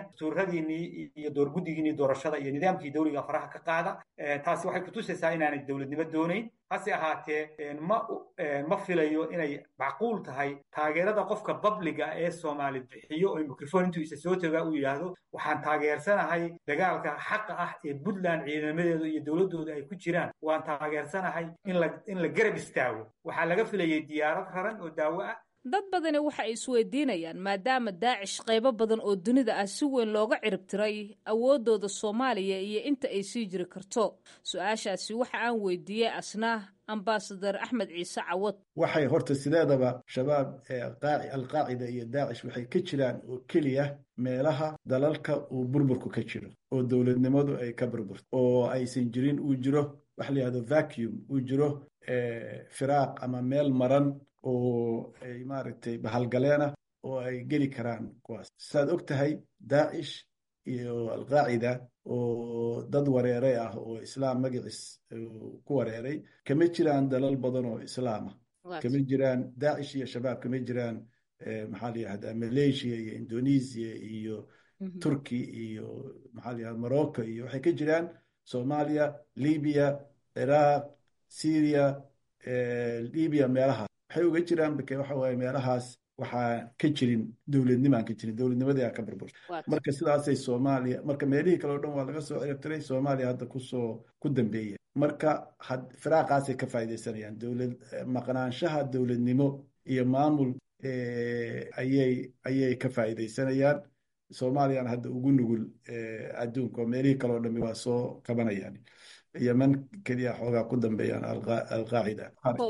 dastuuradiinii iyo doorguddigiinii doorashada iyo nidaamkii dawliga faraha ka qaada taasi waxay kutusaysaa inaanay dowladnimo doonayn hase ahaatee ma ma filayo inay macquul tahay taageerada qofka babliga ee soomaali bixiyo oo mikrofon intuu isa soo tagaa uu yidhaahdo waxaan taageersanahay dagaalka xaqa ah ee puntland ciidamadeedu iyo dowladdooda ay ku jiraan waan taageersanahay in la in la garab istaago waxaa laga filayay diyaarad raran oo daawo ah dad badani waxa ay isweydiinayaan maadaama daacish qaybo badan oo dunida ah si weyn looga ciribtiray awooddooda soomaaliya iyo inta ay sii jiri karto su-aashaasi waxa aan weydiiyey asna ambasadar axmed ciise cawad waxay horta sideedaba shabaab alqaacida iyo daacish waxay ka jiraan oo keliya meelaha dalalka uu burburku ka jiro oo dowladnimadu ay ka burburto oo aysan jirin uu jiro waxa la yihahdo vacuum uu jiro firaaq ama meel maran oo ay maaragtay bahalgaleena oo ay geli karaan kuwaas saad og tahay daacish iyo alqaacida oo dad wareeray ah oo islaam magaciis ku wareeray kama jiraan dalal badan oo islaama kama jiraan daacish iyo shabaab kama jiraan maxaa la yihahdaa malaysia iyo indonesia iyo turki iyo maxaa la yihahda morocco iyo waxay ka jiraan soomaaliya libiya ciraaq syria libiya meelahaas waxay uga jiraan bake waxa waaye meelahaas waxaa ka jirin dowladnimaan ka jirin dowladnimadii ka burburta marka sidaasay soomaaliya marka meelihii kale o dhan waa laga soo ciribtiray soomaaliya hadda kusoo ku dambeeya marka firaaqaasay ka faaidaysanayaan dowlad maqnaanshaha dowladnimo iyo maamul ayay ayay ka faa'iidaysanayaan soomaaliyana hadda ugu nugul adduunka oo meelihii kale o dhami waa soo kabanayaan yeman keliya xoogaa ku dambeeyaan alqaacida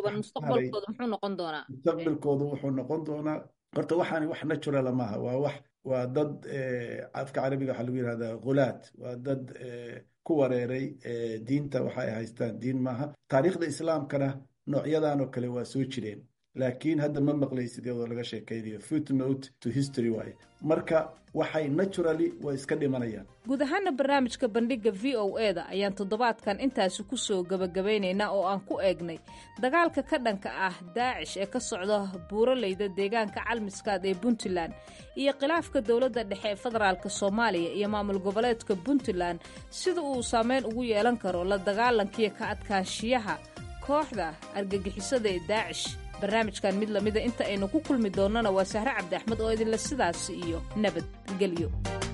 mustaqbalkoodu wuxuu noqon doonaa horta waxaani wax naturala maaha waa wax waa dad afka carabiga waxaa lagu yihahdaa khulaad waa dad ku wareeray diinta waxa ay haystaan diin maaha taariikhda islaamkana noocyadan oo kale waa soo jireen laakiin hadda ma maqlaysid iyadoo laga sheekaynayo footnote to history waaye marka waxay naturally way iska dhimanayaan guud ahaana barnaamijka bandhigga v o e da ayaan toddobaadkan intaasi ku soo gebagabaynaynaa oo aan ku eegnay dagaalka ka dhanka ah daacish ee ka socda buuraleyda deegaanka calmiskaad ee puntland iyo khilaafka dowladda dhexe ee federaalk soomaaliya iyo maamul goboleedka puntland sida uu saameyn ugu yeelan karo la dagaalankiiyo ka adkaanshiyaha kooxda argagixisada ee daacish barnaamijkan mid lamida inta aynu ku kulmi doonnana waa sahre cabdi axmed oo idinle sidaasi iyo nabadgelyo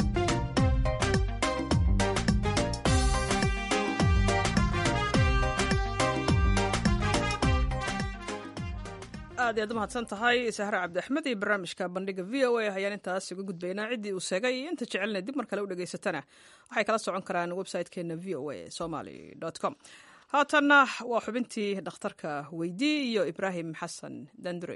aad iyaad u mahadsan tahay sahre cabdi axmed iyo barnaamijka bandhiga v o a ayaan intaas uga gudbaynaa ciddii uu sheegay iyo inta jecelna dib mar kale u dhegaysatana waxay kala socon karaan website-keena v o a somaly com haatanna waa xubintii dhakhtarka weydii iyo ibraahim xasan dandurey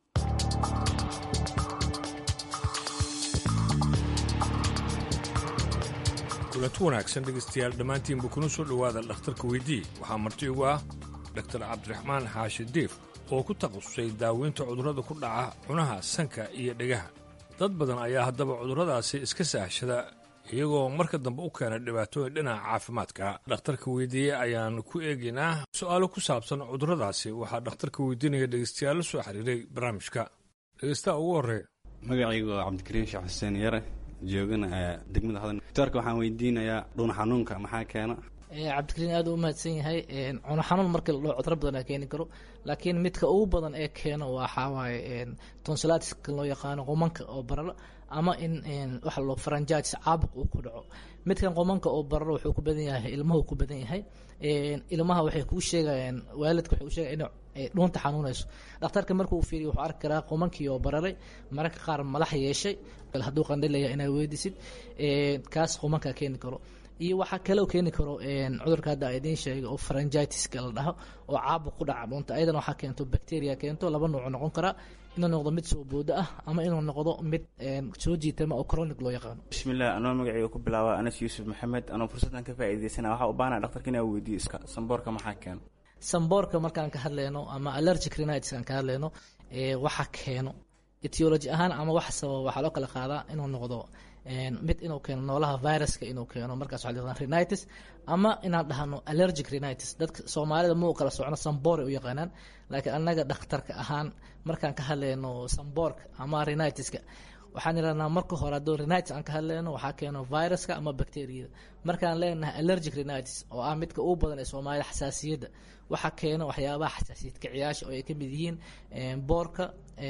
kulanti wanaagsan dhegaystayaal dhammaantiinba kuna soo dhowaada dhakhtarka weydii waxaa marti ugu ah dhaktar cabdiraxmaan xaashi diif oo ku takhasusay daaweynta cudurrada ku dhaca cunaha sanka iyo dhegaha dad badan ayaa haddaba cudurradaasi iska saahshada iyagoo marka dambe u keena dhibaatooyin dhinaca caafimaadka dhakhtarka weydiiye ayaan ku eegaynaa su-aalo ku saabsan cudurradaasi waxaa dhakhtarka weydiinaya dhegaystayaal la soo xiriiray barnaamijka dhegaystaha ugu horreeya magacaygu waa cabdikariin sheekh xuseen yare joogana degmada hodan doctorka waxaan weydiinayaa dhuun xanuunka maxaa keena cabdikariin aad u mahadsan yahay cuno xanuun markii la dhaho cudro badan keeni karo laakiin midka ugu badan ee keeno waxaa waaye tonsilatiska loo yaqaano qumanka oo bararo ama in waxa loo faranjaatis caabuq uu ku dhaco midkan qumanka oo bararo wuxuu ku badan yahay ilmuhu ku badan yahay ilmaha waxay kuu sheegayaan waalidka waxay u sheegayaan in dhuunta xanuunayso dhakhtarka markuu fiiriyo wuxuu arki karaa qumankii oo bararay mararka qaar madax yeeshay hadduu qandhilaya inaad weydisid kaas qumanka keeni karo iyo waxaa kaloo keeni karo cudurka hadda idiin sheega oo faranjitiska la dhaho oo caabuq ku dhaca dhuunta ayadana waxaa keento bacteria keento laba nuuc noqon karaa inuu noqdo mid soo boodo ah ama inuu noqdo mid soo jiitama oo chronic loo yaqaano bismillah anoo magacayga ku bilaaba anas yuusuf maxamed anoo fursaddan ka faa'iidaysana waxaa u baahana dhaktarka inaa weydiiyo iska samboorka maxaa keeno samboorka markaan ka hadlayno ama allergic rhinitis aan ka hadlayno waxa keeno etiology ahaan ama wax sababa waxaa loo kala qaadaa inuu noqdo mid inuu keeno noolaha viruska inuu keeno markaas waxaa la rhinitis ama inaan dhahno allergic rhinitis dadka soomaalida ma u kala socno samboor u yaqaanaan laakiin annaga dhakhtarka ahaan markaan ka hadlayno samboorka ama rhinitiska waxaan ihahnaa marka hore hadduu renitis aan ka hadlayno waxaa keeno viruska ama bacteriyada markaan leenahay allergic renitis oo ah midka ugu badan ee soomaalida xasaasiyadda waxaa keeno waxyaabaha xasaasiyad kiciyaasha oo ay ka mid yihiin boorka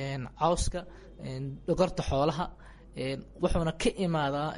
cawska dhogorta xoolaha wuxuuna ka imaadaa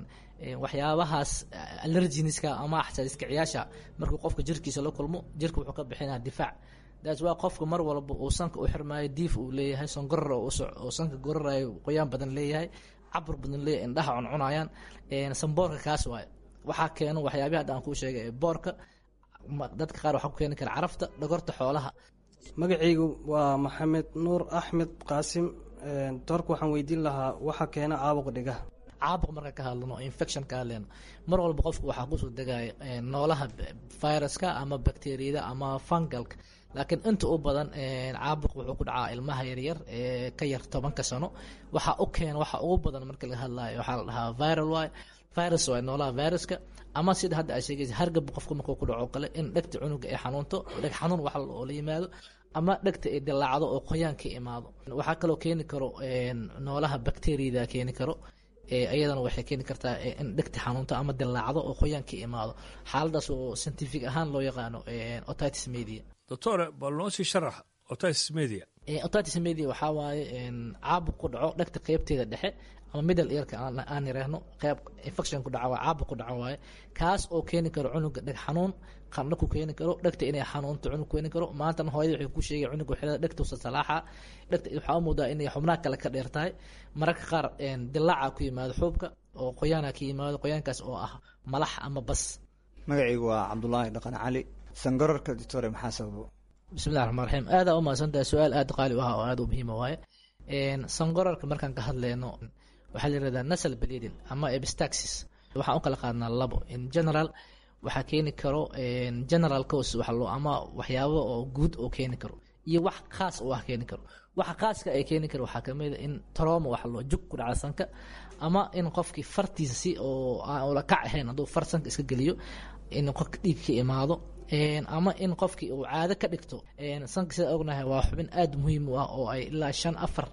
waxyaabahaas allerginiska ama xasaasiyad kiciyaasha markuu qofka jirkiisa la kulmo jirka wuxuu ka bixinaa difaac daas waa qofka mar walba uu sanka u xirmaayo diif uu leeyahay songoror oo sanka gorarayo qoyaan badan leeyahay cabur badan leeyahay indhaha cuncunayaan samboorka kaas waaye waxaa keeno waxyaabihi hadda aan kuu sheegay ee boorka dadka qaar waxaa ku keeni kara carafta dhogorta xoolaha magacaygu waa maxamed nuur axmed qaasim doorka waxaan weydiin lahaa waxa keena caabuqa dhigaha caabuq marka ka hadlano infection ka hadleyno mar walba qofku waxaa kusoo degaya noolaha viruska ama bacteriyada ama fungalka laakiin inta u badan caabuq wuxuu ku dhacaa ilmaha yaryar ee ka yar tobanka sano waxa u keena waxa ugu badan marka laga hadlayo waxaa la dhahaa viral waay virus waay noolaha viruska ama sida hadda ay sheegaysa hargab qofku markuu ku dhaco kale in dhegta cunuga ay xanuunto dheg xanuun wax oo la yimaado ama dhegta ay dilaacdo oo qoyaan ka imaado waxaa kaloo keeni karo noolaha bacteriyada keeni karo iyadana waxay keeni kartaa in dhegta xanuunto ama dilaacdo oo qoyaan ka imaado xaaladaas oo scientific ahaan loo yaqaano otitis media doctore bal noo sii sharax otitis media otitis media waxaa waaye caabuq ku dhaco dhegta qeybteeda dhexe ama middle earka aan yiraahno qeyb infection ku dhaca waa caabuq ku dhaco waaye kaas oo keeni karo cunuga dheg xanuun qandho ku keeni karo dhegta inay xanuunto cunug keeni karo maantana hooyada waxay ku sheegay cunuga xilada dhegtuusa salaaxa dhegta waxaa u muudaa inay xubnaha kale ka dheer tahay mararka qaar dilaaca ku yimaado xuubka oo qoyaana ka yimaado qoyaankaas oo ah malax ama bas magacaygu waa cabdulaahi dhaqan cali sangorarka doctore maxaa sababo bismillahi raxmaan raxiim aadaa u mahadsantahay su-aal aada qaali u ah oo aada u muhiima waaye sangorarka markaan ka hadleyno waxaa la yirahdaa nasal bleeding ama epistaxis waxaan u kala qaadnaa labo in general waxaa keeni karo general cause wax loo ama waxyaabo oo guud oo keeni karo iyo wax khaas oo ah keeni karo waxa khaaska ay keeni karo waxaa kamid a in trauma wax loo jug ku dhaca sanka ama in qofkii fartiisa si oo aan ula kac ahayn hadduu far sanka iska geliyo in qofka dhiig ka imaado ama in qofkii uu caado ka dhigto sanka sida ognahay waa xubin aada muhiim u ah oo ay ilaa shan afar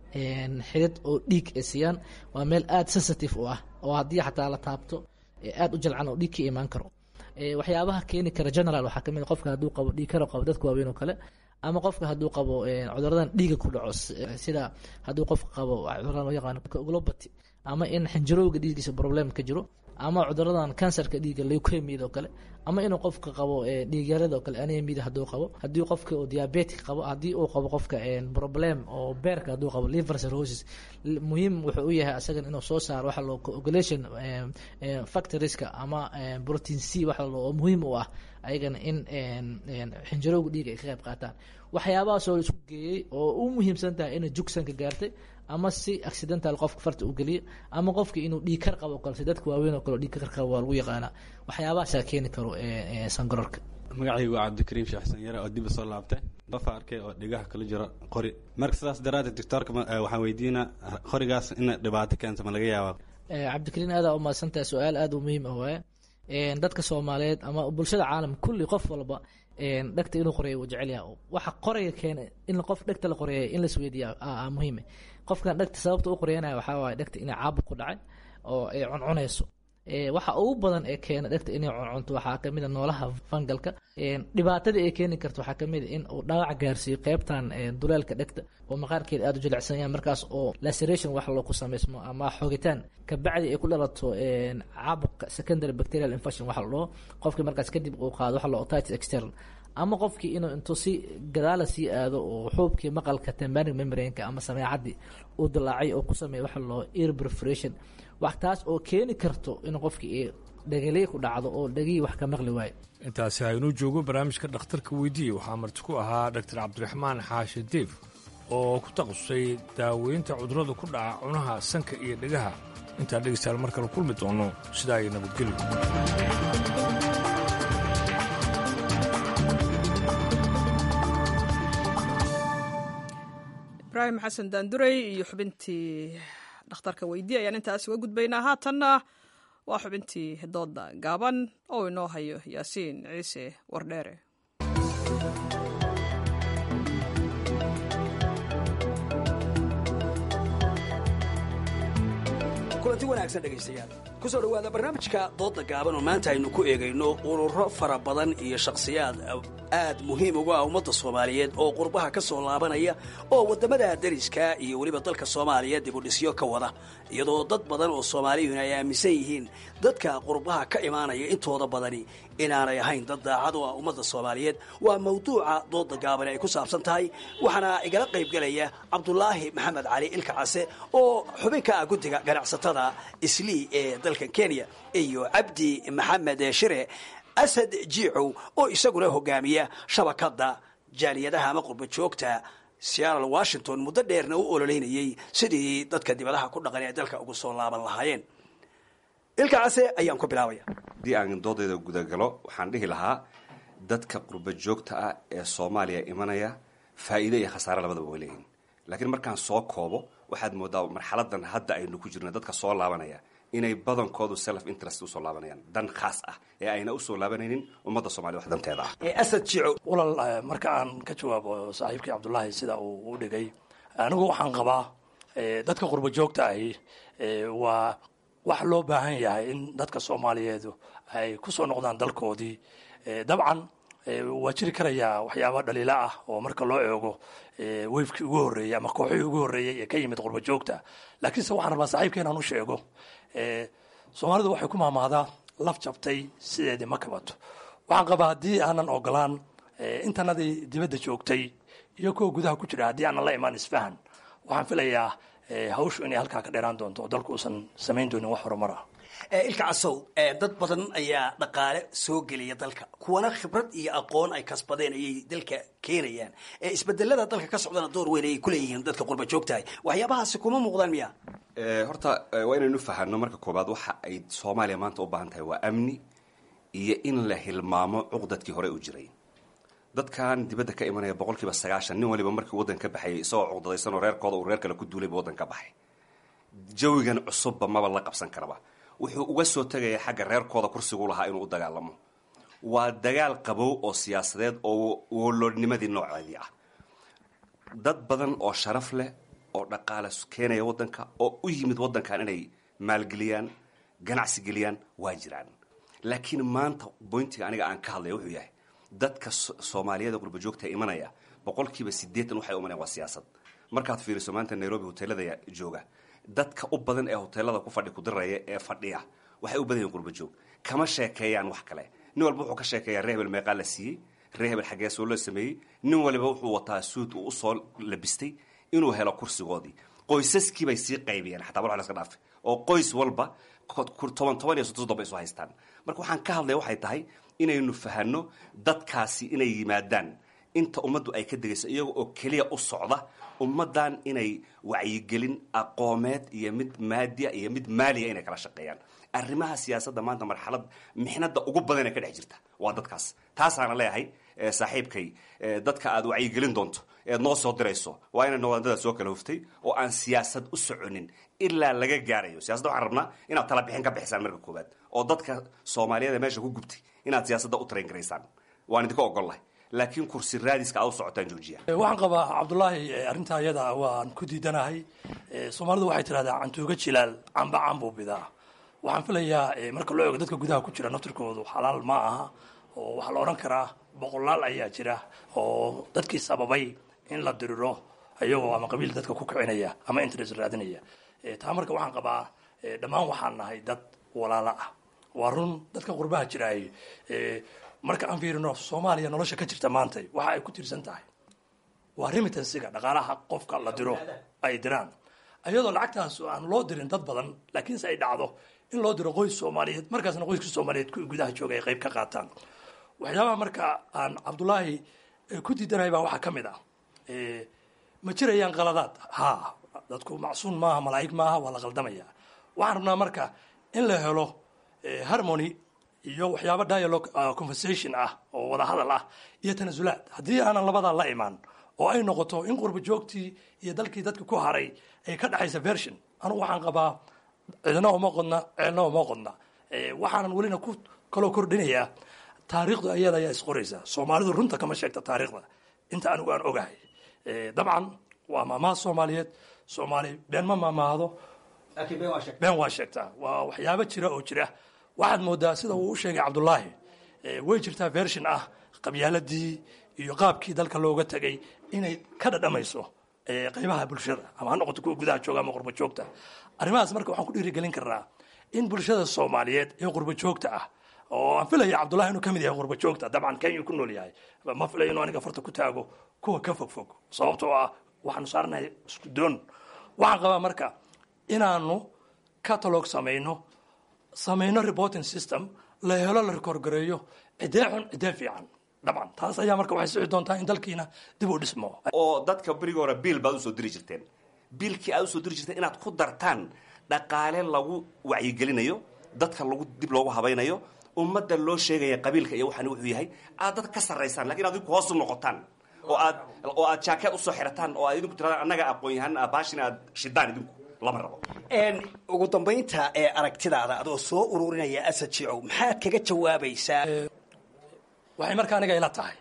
xidid oo dhiig ay siiyaan waa meel aada sensitive u ah oo haddii xataa la taabto aada u jalcan oo dhiig ka imaan karo waxyaabaha keeni kara general waxaa kamid qofka hadduu qabo dhiig karo qabo dadka waaweyn oo kale ama qofka hadduu qabo cuduradan dhiiga ku dhaco sida hadduu qofka qabo cuduradan loo yaqaano globati ama in xinjirowga dhiiggiisa problem ka jiro ama cuduradan kansarka dhiigga leukemiyada oo kale ama inuu qofka qabo dhiigyarada oo kale anemiyada hadduu qabo haddii qofka uu diabetic qabo haddii uu qabo qofka problem oo beerka hadduu qabo liver cirrhosis muhiim wuxuu u yahay asagan inuu soo saaro waxa loo coagulation factorieska ama protein c waxa loo oo muhiim u ah ayagana in xinjirowga dhiiga ay ka qayb qaataan waxyaabahaas oo la isku geeyey oo u muhiimsan tahay inay jugsanka gaartay ama si accidental qofka farta u geliyo ama qofka inuu dhiig kar qabo kale si dadka waaweyn oo kale dhiig kar qabo waa lagu yaqaanaa waxyaabahaasaa keeni karo sangororka magacaygu waa cabdikariim sheexsan yare oo diba soo laabtay dafa arkay oo dhigaha kala jiro qori marka sidaas daraaddeed doctoorka waxaan weydiinaa qorigaas ina dhibaato keento ma laga yaabaa cabdikariin aadaa u mahadsantahay su-aal aada u muhiim ah waaye dadka soomaaliyeed ama bulshada caalam kulli qof walba dhegta inuu qoreeyo wuu jecel yahay waxa qoraya keena in qof dhegta la qoreeya in la isweydiiya muhiime qofkan dhegta sababta u qoreyanaya waxaa waaye dhegta inay caabuq ku dhacay oo ay cuncunayso waxa ugu badan ee keena dhegta inay cuncunto waxaa kamid a noolaha fangalka dhibaatadii ay keeni karto waxaa kamid a in uu dhaawac gaarsiiyo qeybtan duleelka dhegta oo maqaarkeeda aada u jilicsan yahay markaas oo laceration wax loo ku samaysmo ama xogitaan kabacdi ay ku dhalato caabuqa secondary bacterial infection waxa la dhaho qofkii markaas kadib uu qaado waxa la otitis external ama qofkii inuu intuu si gadaala sii aado oo xuubkii maqalka tembanic membrane-ka ama sameecadii uu dilaacay oo ku sameeya waxa la dhaho ear perforation wax taas oo keeni karto in qofkii dhegaley ku dhacdo oo dhegihii wax ka maqli waayo intaasi haynuu joogo barnaamijka dhakhtarka weydiiye waxaa marti ku ahaa dhaktar cabdiraxmaan xaashi diif oo ku takhasusay daaweynta cudurrada ku dhaca cunaha sanka iyo dhegaha intaan dhegaystayaal mar kale kulmi doono sidaa iyo nabadgelyo ibraahim xasan daanduray iyo xubintii dhakhtarka weydiye ayaan intaas uga gudbaynaa haatanna waa xubintii dooda gaaban oo inoo hayo yaasiin ciise wardheere wanaagsan dhegaystayaal ku soo dhowaada barnaamijka doodda gaaban oo maanta aynu ku eegayno ururo fara badan iyo shakhsiyaad aad muhiim ugu ah ummadda soomaaliyeed oo qurbaha ka soo laabanaya oo waddamada dariska iyo weliba dalka soomaaliya dibudhisyo ka wada iyadoo dad badan oo soomaaliyuhuna ay aaminsan yihiin dadka qurbaha ka imaanaya intooda badani inaanay ahayn dad daacad u ah ummadda soomaaliyeed waa mawduuca doodda gaaban ay ku saabsan tahay waxaana igala qaybgelaya cabdulaahi maxamed cali ilka case oo xubin ka ah guddiga ganacsatada islii ee dalkan kenya iyo cabdi maxamed shire asad jiicow oo isaguna hogaamiya shabakadda jaaliyadaha ama qurba joogta seattle washington muddo dheerna u ololeynayay sidii dadka dibadaha ku dhaqan ee dalka ugu soo laaban lahaayeen ilka case ayaan ku bilaabaya haddii aan doodayda gudagalo waxaan dhihi lahaa dadka qurba joogta ah ee soomaaliya imanaya faa'iide iyo khasaare labadaba way leeyihin laakiin markaan soo koobo waxaad moodaa marxaladan hadda aynu ku jirna dadka soo laabanaya inay badankoodu self interest usoo laabanayaan dan khaas ah ee ayna usoo laabanaynin ummadda soomaliya wax danteeda ah asad jiicow walal marka aan ka jawaabo saaxiibkii cabdullaahi sida uu u dhigay anigu waxaan qabaa dadka qurba joogta ahi waa wax loo baahan yahay in dadka soomaaliyeedu ay ku soo noqdaan dalkoodii dabcan waa jiri karayaa waxyaaba dhaliila ah oo marka loo eego weyfkii ugu horreeyey ama kooxihii ugu horreeyey ee ka yimid qurba joogta laakiinse waxaan rabaa saaxiibka inaan u sheego soomaalidu waxay ku maamaadaa laf jabtay sideedii ma kabato waxaan qabaa haddii aanan ogolaan intanadii dibadda joogtay iyo kuwa gudaha ku jira haddii aanan la imaan isfahan waxaan filayaa hawshu inay halkaa ka dheeraan doonto oo dalku uusan samayn doonin wax horumar ah ilka casow dad badan ayaa dhaqaale soo geliya dalka kuwana khibrad iyo aqoon ay kasbadeen ayay dalka keenayaan isbedelada dalka ka socdana door weyn ayay kuleeyihiin dadka qurba joogtahay waxyaabahaasi kuma muuqdaan miya horta waa inaynu fahanno marka koobaad waxa ay soomaaliya maanta u baahan tahay waa amni iyo in la hilmaamo cuqdadkii hore u jiray dadkan dibadda ka imanaya boqol kiiba sagaashan nin waliba markii waddan ka baxayay isagoo cuqdadaysan oo reerkooda uu reer kale ku duulayba waddan ka baxay jawigan cusubba maba la qabsan karaba wuxuu uga soo tegaya xagga reerkooda kursigu lahaa inuu u dagaalamo waa dagaal qabow oo siyaasadeed oo woloodnimadii nooceedii ah dad badan oo sharaf leh oo dhaqaale keenaya waddanka oo u yimid waddankan inay maalgeliyaan ganacsi geliyaan waa jiraan laakiin maanta boyntiga aniga aan ka hadlaya wuxuu yahay dadka soomaaliyada qurba joogta imanaya boqolkiiba siddeetan waxay umanayaan waa siyaasad markaad fiiriso maanta nairobi hoteelada jooga dadka u badan ee hoteelada ku fadhi kudiraya ee fadhiya waxay u badan yihin qurba joog kama sheekeeyaan wax kale nin walba wuxuu ka sheekeeyaa ree hebel meeqaa la siiyey ree hebel xaggee soo la sameeyey nin waliba wuxuu wataa suud uu usoo labistay inuu helo kursigoodii qoysaskii bay sii qaybiyeen xataa war laska dhaafe oo qoys walba toban toban iyo soddon soddon bay isu haystaan marka waxaan ka hadlaya waxay tahay inaynu fahanno dadkaasi inay yimaadaan inta ummaddu ay ka degayso iyaga oo keliya u socda ummaddan inay wacyigelin aqoomeed iyo mid maadiya iyo mid maaliya inay kala shaqeeyaan arrimaha siyaasadda maanta marxalad mixnada ugu badan ee ka dhex jirta waa dadkaas taasaana leeyahay saaxiibkay dadka aad wacyigelin doonto eed noo soo dirayso waa inay noqdandada soo kala huftay oo aan siyaasad u soconin ilaa laga gaarayo siyasada waxaan rabnaa inaad tala bixin ka bixisaan marka koowaad oo dadka soomaaliyeed meesha ku gubtay inaad siyaasadda u train garaysaan waan idinka ogollahay laakiin kursi raadiska aad u socotaan joojiya waxaan qabaa cabdullaahi arrintaa iyada waan ku diidanahay soomaalidu waxay tidhahdaa cantuuga jilaal camba cambuu bidaa waxaan filayaa marka loo eego dadka gudaha ku jira naftirkoodu xalaal ma aha oo waxaa la odhan karaa boqolaal ayaa jira oo dadkii sababay in la diriro ayagoo ama qabiil dadka ku kicinaya ama interest raadinaya taa marka waxaan qabaa dhammaan waxaan nahay dad walaalo ah waa run dadka qurbaha jiraay marka aan fiirino soomaaliya nolosha ka jirta maanta waxa ay ku tiirsan tahay waa remitansiga dhaqaalaha qofka la diro ay diraan ayadoo lacagtaas aan loo dirin dad badan laakiinse ay dhacdo in loo diro qoys soomaaliyeed markaasna qoyska soomaaliyeed kuwii gudaha jooga ay qayb ka qaataan waxyaabaha marka aan cabdullaahi ku diidanahay baa waxaa ka mid ah ma jirayaan qaladaad ha dadku macsuun maaha malaa'ig maaha waa la qaldamaya waxaan rabnaa marka in la helo harmony iyo waxyaaba dialogue conversation ah oo wada hadal ah iyo tanasulaad haddii aanan labadaa la imaan oo ay noqoto in qurba joogtii iyo dalkii dadka ku haray ay ka dhexaysa version anugu waxaan qabaa cidna uma qodna ceelna uma qodna waxaanan welina ku kaloo kordhinayaa taariikhdu ayada ayaa isqoraysa soomaalidu runta kama sheegta taariikhda inta anigu aan ogahay dabcan waa maamaha soomaaliyeed soomaali been ma maamaahdo been waa sheegtaa waa waxyaabo jira oo jira waxaad moodaa sida uu u sheegay cabdulaahi way jirtaa version ah qabyaaladii iyo qaabkii dalka looga tegay inay ka dhadhamayso qaybaha bulshada ama ha noqoto kuwa gudaha jooga ama qurba joogta arrimahaas marka waxaan ku dhiirigelin karnaa in bulshada soomaaliyeed ee qurba joogta ah oo aan filaya cabdullahi inuu ka mid yahay qurba joogta dabcan kenya ku nool yahay ma filayo inuu aniga farta ku taago kuwa ka fog fog sababtoo ah waxaanu saaranahay isku doon waxaan qabaa marka inaanu catalog samayno samayno reporting system la helo la rekoorgareeyo cidee xun cidee fiican dabcan taas ayaa marka waxay sixi doontaa in dalkiina dib u dhismo oo dadka berigi hore biil baad usoo diri jirteen biilkii aad usoo diri jirteen inaad ku dartaan dhaqaale lagu wacyigelinayo dadka lagu dib loogu habaynayo ummadda loo sheegaya qabiilka iyo waxaan wuxuu yahay aad dad ka sarraysaan lakin ad idinku hoos u noqotaan oo aad oo aad jaakeed usoo xirataan oo aad idinku tiradaan annaga aqoon yahan baashin aad shidaan idinku lama rabo ugu dambaynta ee aragtidaada adoo soo ururinaya asad jicow maxaad kaga jawaabaysaa waxay marka aniga ila tahay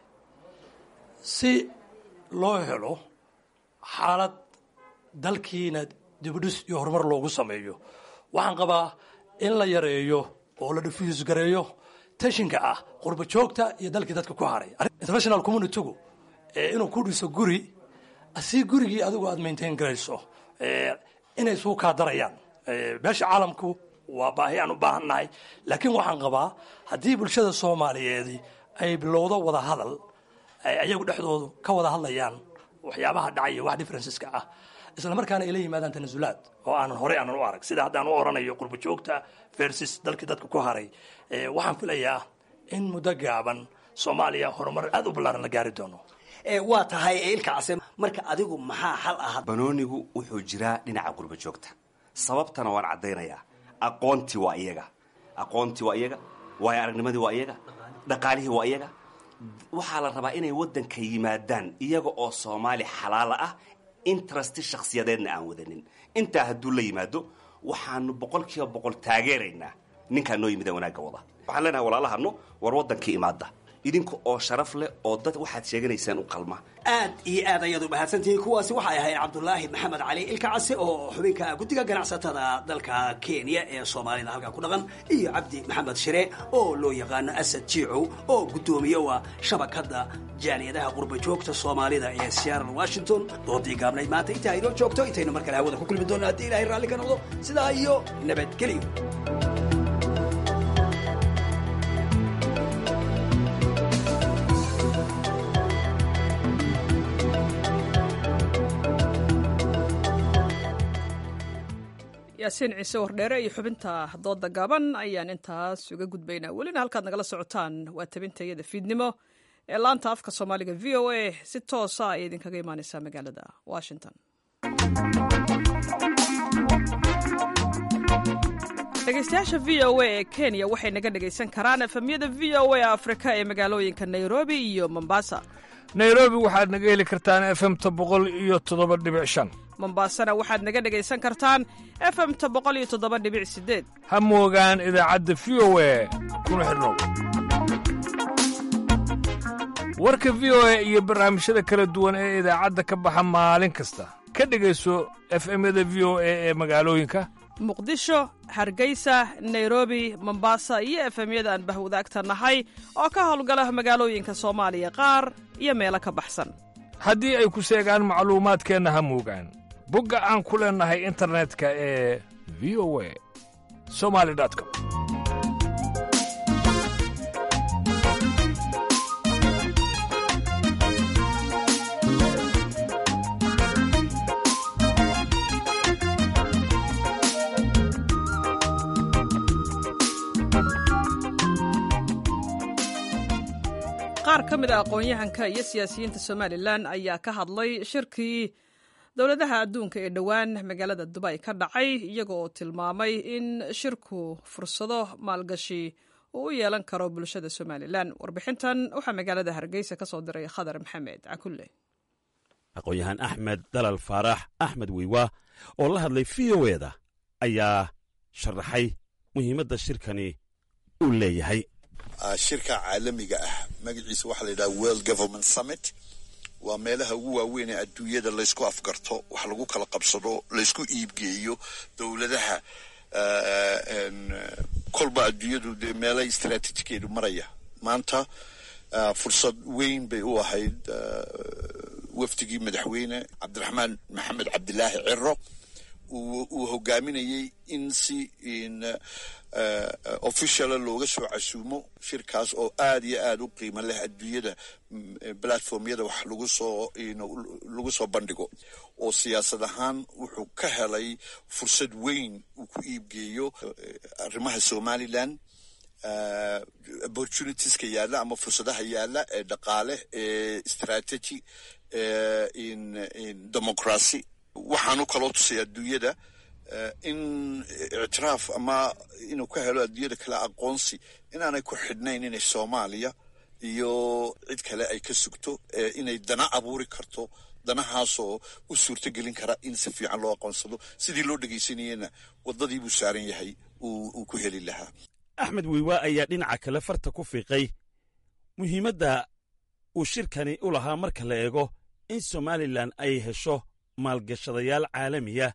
si loo helo xaalad dalkiina dibudhis iyo horumar loogu sameeyo waxaan qabaa in la yareeyo oo la diffuse gareeyo tashinka ah qurba joogta iyo dalkii dadka ku haray international communitygu inuu ku dhiso guri si gurigii adigu aad maintain garayso inay isugu kaa darayaan meesha caalamku waa baahi aan u baahannahay laakiin waxaan qabaa haddii bulshada soomaaliyeedi ay bilowdo wada hadal ayagu dhexdoodu ka wada hadlayaan waxyaabaha dhacaya wax differenceska ah isla markaana ay la yimaadaan tanasulaad oo aanan horey aanan u arag sida haddaan u oranayo qurba joogta versus dalkii dadka ku haray waxaan filayaa in muddo gaaban soomaaliya horumar aad u ballaaran la gaari doono waa tahay ilka case marka adigu maxaa xal ah banoonigu wuxuu jiraa dhinaca qurba joogta sababtana waan caddaynayaa aqoontii waa iyaga aqoontii waa iyaga waayo aragnimadii waa iyaga dhaqaalihii waa iyaga waxaa la rabaa inay waddanka yimaadaan iyaga oo soomaali xalaala ah interesti shakhsiyadeedna aan wadanin intaa hadduu la yimaado waxaanu boqol kiiba boqol taageeraynaa ninkaa noo yimida wanaagga wada waxaan leenahay walaalahano war waddankii imaada idinka oo sharaf leh oo dad waxaad sheeganaysaan u qalma aad iyo aad ayaad u mahadsantihiin kuwaasi waxay ahayd cabdulaahi maxamed cali ilka case oo xubinka guddiga ganacsatada dalka kenya ee soomaalida halkaa ku dhaqan iyo cabdi maxamed shire oo loo yaqaano asad jiicow oo guddoomiye waa shabakadda jaaliyadaha qurba joogta soomaalida ee seattle washington doodii gaabnayd maanta intaa inoo joogto intaynu mar kale hawada ku kulmi doonno haddii ilahay raalli ka noqdo sidaa iyo nabadgelyo yaasiin ciise wardheere iyo xubinta dooda gaaban ayaan intaas uga gudbaynaa welina halkaad nagala socotaan waa tabintayada fiidnimo ee laanta afka soomaaliga v o a si toosa ay idinkaga imaaneysaa magaalada washington dhegeystayaasha v o a ee kenya waxay naga dhegaysan karaan efemyada v o a afrika ee magaalooyinka nairobi iyo mombasa nairobi waxaad naga heli kartaan efemta boqol iyo toddoba dhibic shan mombaasana waxaad naga dhegaysan kartaan efemta boqol iyo toddoba dhibic sideed ha moogaan idaacadda v o a kuna xidhnow warka v o a iyo barnaamijyada kala duwan ee idaacadda ka baxa maalin kasta ka dhegayso efemyada v o a ee magaalooyinka muqdisho hargeysa nairobi mombasa iyo efemyada aan bahwadaagta nahay oo ka howlgala magaalooyinka soomaaliya qaar iyo meelo ka baxsan haddii ay ku seegaan macluumaadkeenna ha moogaan bogga aan ku leennahay internetka ee v o a somali com qaar ka mid a aqoon-yahanka iyo siyaasiyiinta somalilan ayaa ka hadlay shirkii dowladaha adduunka ee dhowaan magaalada dubay ka dhacay iyagoo tilmaamay in shirku fursado maalgashi uu u yeelan karo bulshada somalilan warbixintan waxaa magaalada hargeysa ka soo diray khadar maxamed cakulle aqoon-yahaan axmed dalal faarax axmed wiiwa oo la hadlay v o eda ayaa sharaxay muhiimadda shirkani uu leeyahay shirka caalamiga ah magaciisa waxaa la yidhaha world government summit waa meelaha ugu waaweyn ee adduunyada laysku afgarto wax lagu kala qabsado laysku iibgeeyo dowladaha kolba adduunyadu dee meela istaraatiijikeedu maraya maanta fursad weyn bay u ahayd wafdigii madaxweyne cabdiraxmaan maxamed cabdilaahi ciro uu hogaaminayey in si officiala looga soo casuumo shirkaas oo aad iyo aad u qiimo leh adduunyada platformyada wax lagu soo lagu soo bandhigo oo siyaasad ahaan wuxuu ka helay fursad weyn uu ku iibgeeyo arrimaha somaliland opportunitieska yaalla ama fursadaha yaalla ee dhaqaale ee strategy in democracy waxaanu kaloo tusay adduunyada in ictiraaf ama inuu ka helo adduunyada kale aqoonsi inaanay ku xidhnayn inay soomaaliya iyo cid kale ay ka sugto inay dana abuuri karto danahaasoo u suurto gelin kara in si fiican loo aqoonsado sidii loo dhegaysanayena waddadii buu saaran yahay uu ku heli lahaa axmed wiiwa ayaa dhinaca kale farta ku fiiqay muhiimadda uu shirkani u lahaa marka la eego in somalilan ay hesho maalgashadayaal caalamiya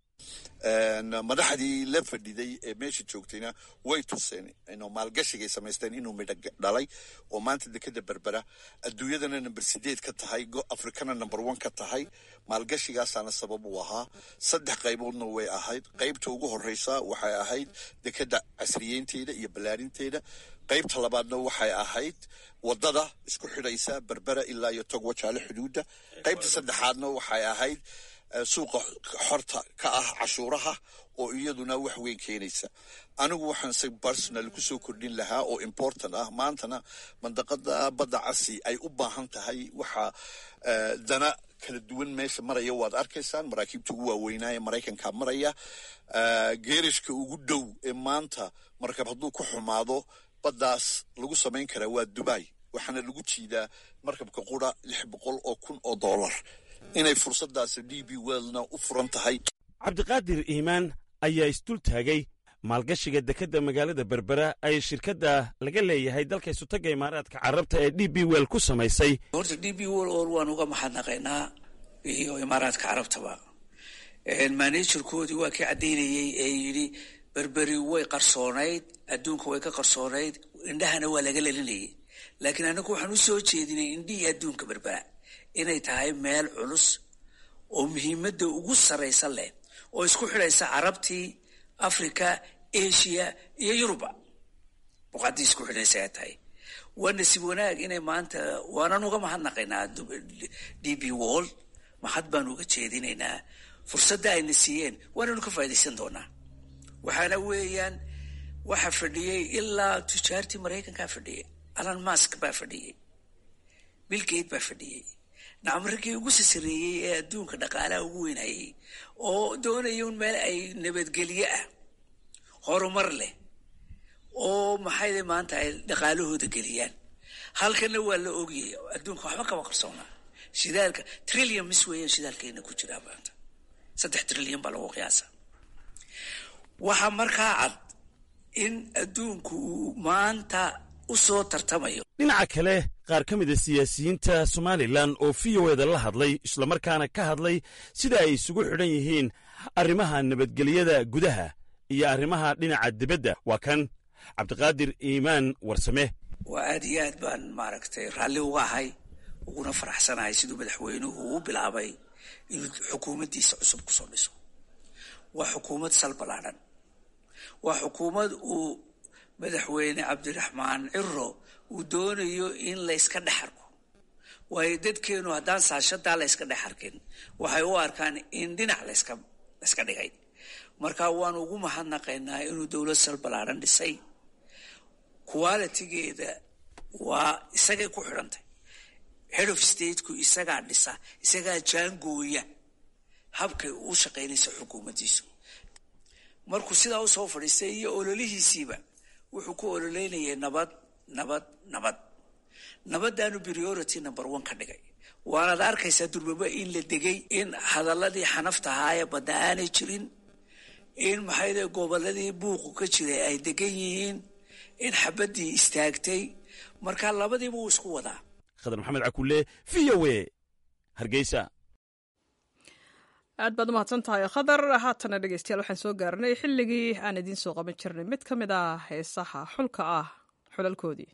madaxdii la fadhiday ee meesha joogtayna way tuseen inuu maalgashigay samaysteen inuu midho dhalay oo maanta dekeda berbera adduunyadana number sideed ka tahay afrikana number one ka tahay maalgashigaasaana sabab u ahaa saddex qayboodna way ahayd qaybta ugu horeysa waxay ahayd dekeda casriyeynteeda iyo ballaarinteeda qaybta labaadna waxay ahayd wadada isku xidhaysa berbera ilaa iyo togwa jaale xuduudda qaybta saddexaadna waxay ahayd suuqa xorta ka ah cashuuraha oo iyaduna wax weyn keenaysa anigu waxaan se personal ku soo kordhin lahaa oo important ah maantana mandaqada badda casi ay u baahan tahay waxa dana kala duwan meesha maraya waad arkaysaan maraakiibta ugu waaweynaaye maraykanka maraya geerishka ugu dhow ee maanta markab hadduu ku xumaado baddaas lagu samayn karaa waa dubai waxaana lagu jiidaa markabka qura lix boqol oo kun oo dollar inay fursadaasi d b wellna u furan tahay cabdiqaadir iimaan ayaa isdul taagay maalgashiga dekedda magaalada berbera ay shirkadda laga leeyahay dalka isutaga imaaraadka carabta ee d b well ku samaysay horta d b well or waan uga mahadnaqaynaa iyo imaaraadka carabtaba managerkoodii waa kii caddaynayey ee yidhi berberi way qarsoonayd adduunka way ka qarsoonayd indhahana waa laga lelinayay laakiin annagu waxaan u soo jeedinay indhihii adduunka berbera inay tahay meel culus oo muhiimadda ugu sarraysa leh oo isku xidhaysa carabtii africa asia iyo yuruba boqaddii isku xidhaysa ay tahay waa nasiib wanaag inay maanta waanan uga mahadnaqaynaa d b wall mahad baan uga jeedinaynaa fursadda ayna siiyeen waananu ka faa'idaysan doonaa waxaana weeyaan waxa fadhiyey ilaa tujaartii maraykankaa fadhiyay alan mask baa fadhiyey bilgate baa fadhiyey nacmarkii ugu sasareeyey ee adduunka dhaqaalaha ugu weynayay oo doonaya un meel ay nabadgelyo ah horumar leh oo maxayde maanta ay dhaqaalahooda geliyaan halkana waa la ogiyay adduunka waxba kama qarsoonaa shidaalka trillion mis weeyaan shidaalkeena ku jiraa maanta saddex trillion baa lagu qiyaasa waxaa markaa cad in adduunku uu maanta u soo tartamayo dhinaca kale qaar ka mida siyaasiyiinta somalilan oo v o eda la hadlay islamarkaana ka hadlay sida ay isugu xidhan yihiin arrimaha nabadgelyada gudaha iyo arrimaha dhinaca dibadda waa kan cabdiqaadir iimaan warsame waa aad iyo aad baan maaragtay raalli uga ahay uguna faraxsanahay siduu madaxweynuhu u bilaabay inuu xukuumaddiisa cusub ku soo dhiso waa xukuumad sal ballaadhan waa xukuumad uu madaxweyne cabdiraxmaan ciro uu doonayo in layska dhex arko waayo dadkeenu haddaan saashadaa layska dhex arkin waxay u arkaan in dhinac layska layska dhigay marka waanu ugu mahadnaqaynaa inuu dowlad sal ballaadhan dhisay qualitigeeda waa isagay ku xidhantay head of stateku isagaa dhisa isagaa jaangooya habkay u shaqaynaysa xukuumaddiisu markuu sidaa usoo fadhiistay iyo ololihiisiiba wuxuu ku ololeynayay nabad nabad nabad nabadaanu priority number one ka dhigay waanaad arkaysaa durbaba in la degay in hadaladii xanafta ahaayee badda aanay jirin in maxayde goboladii buuqu ka jiray ay degan yihiin in xabaddii istaagtay marka labadiiba wuu isku wadaa khadar maxamed cakulle v o e hargeysa aad baad umahadsan tahay khadar haatana dhegeystayaal waxaan soo gaarnay xilligii aan idiin soo qaban jirnay mid ka mid ah heesaha xulka ah xulalkoodii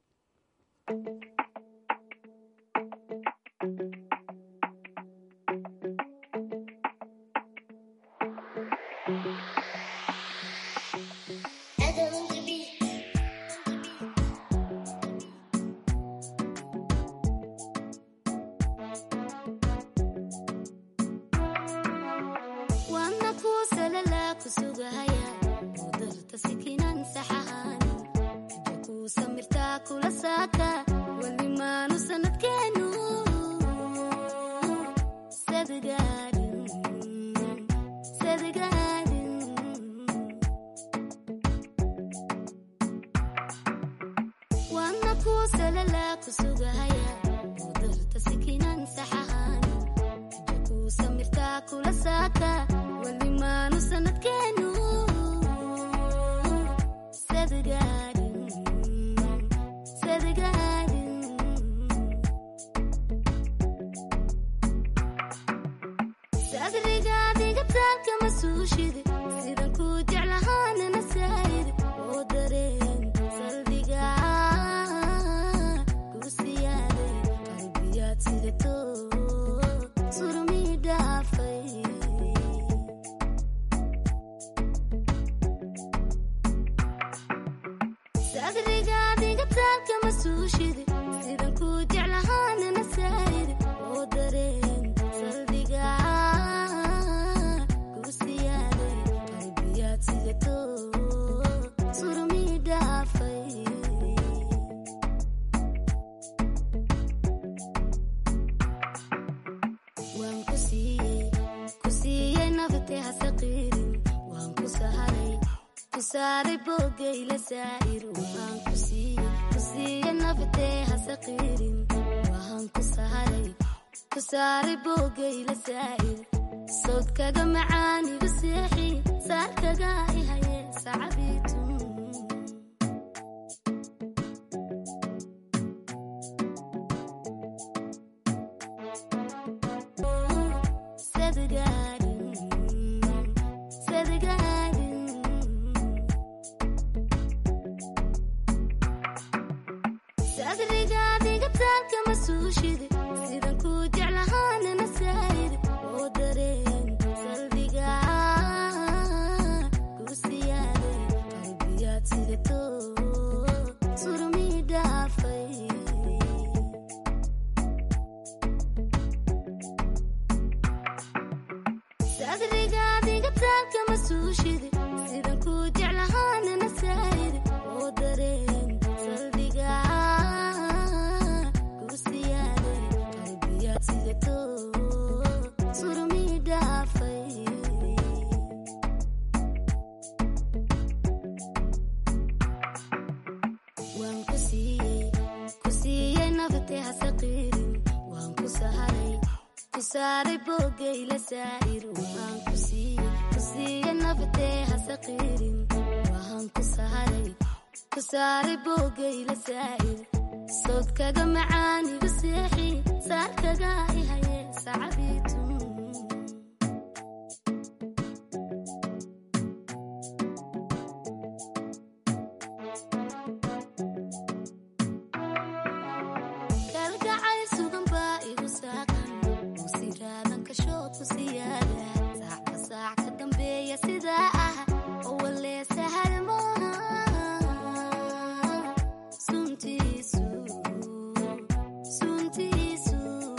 sodkaga macaanigu seexi saarkaga ihaye sacabitu sadrigaadiga taalka masuushidi sidan ku jeclahaanana saayid oo dareen salbiga kursiyaaday qalbiyaad sidato surmi dhaafay sadrigaadiga taalka masuushidi sidan ku jeclahaanana saayid oo dareen salbiga kursiyaaday qalbiyaad sidato surmi dhaafay waan ku siiyey ku siiyey nafte hasaqiirin waan ku saharay ku saaray boogayla saa'ir waan ku siiyey ku siiyey nafte hasaqiirin waan ku saharay ku saaray boogayla saa'ir sodkaga macaanigu seexi saarkaga ihaye sacabitu kalgacay sugan baa igu saaqan uu siraadan kashood ku siyaada saacba saac ka dambeeya sidaa ah oo walee sahal maaha suntiisu suntiisu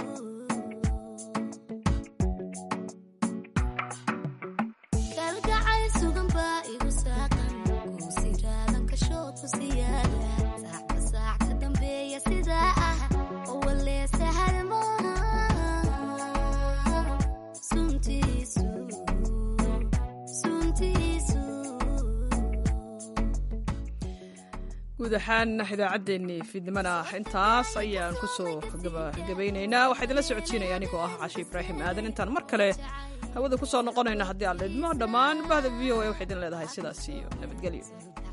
kalgacay sugan baa igu saaqan uu siraadan kashood ku siyaada saacba saac ka dambeeya sidaa ah oo walee sahal maaha suntiisu suntiisu guud ahaan idaacaddeenii fiidnimana intaas ayaan ku soo gabagabaynaynaa waxaa idinla socodsiinaya anigoo ah cashi ibraahim aadan intaan mar kale hawada ku soo noqonayna haddii aan lidmo dhammaan bahda v o a waxay idin leedahay sidaas iyo nabadgelyo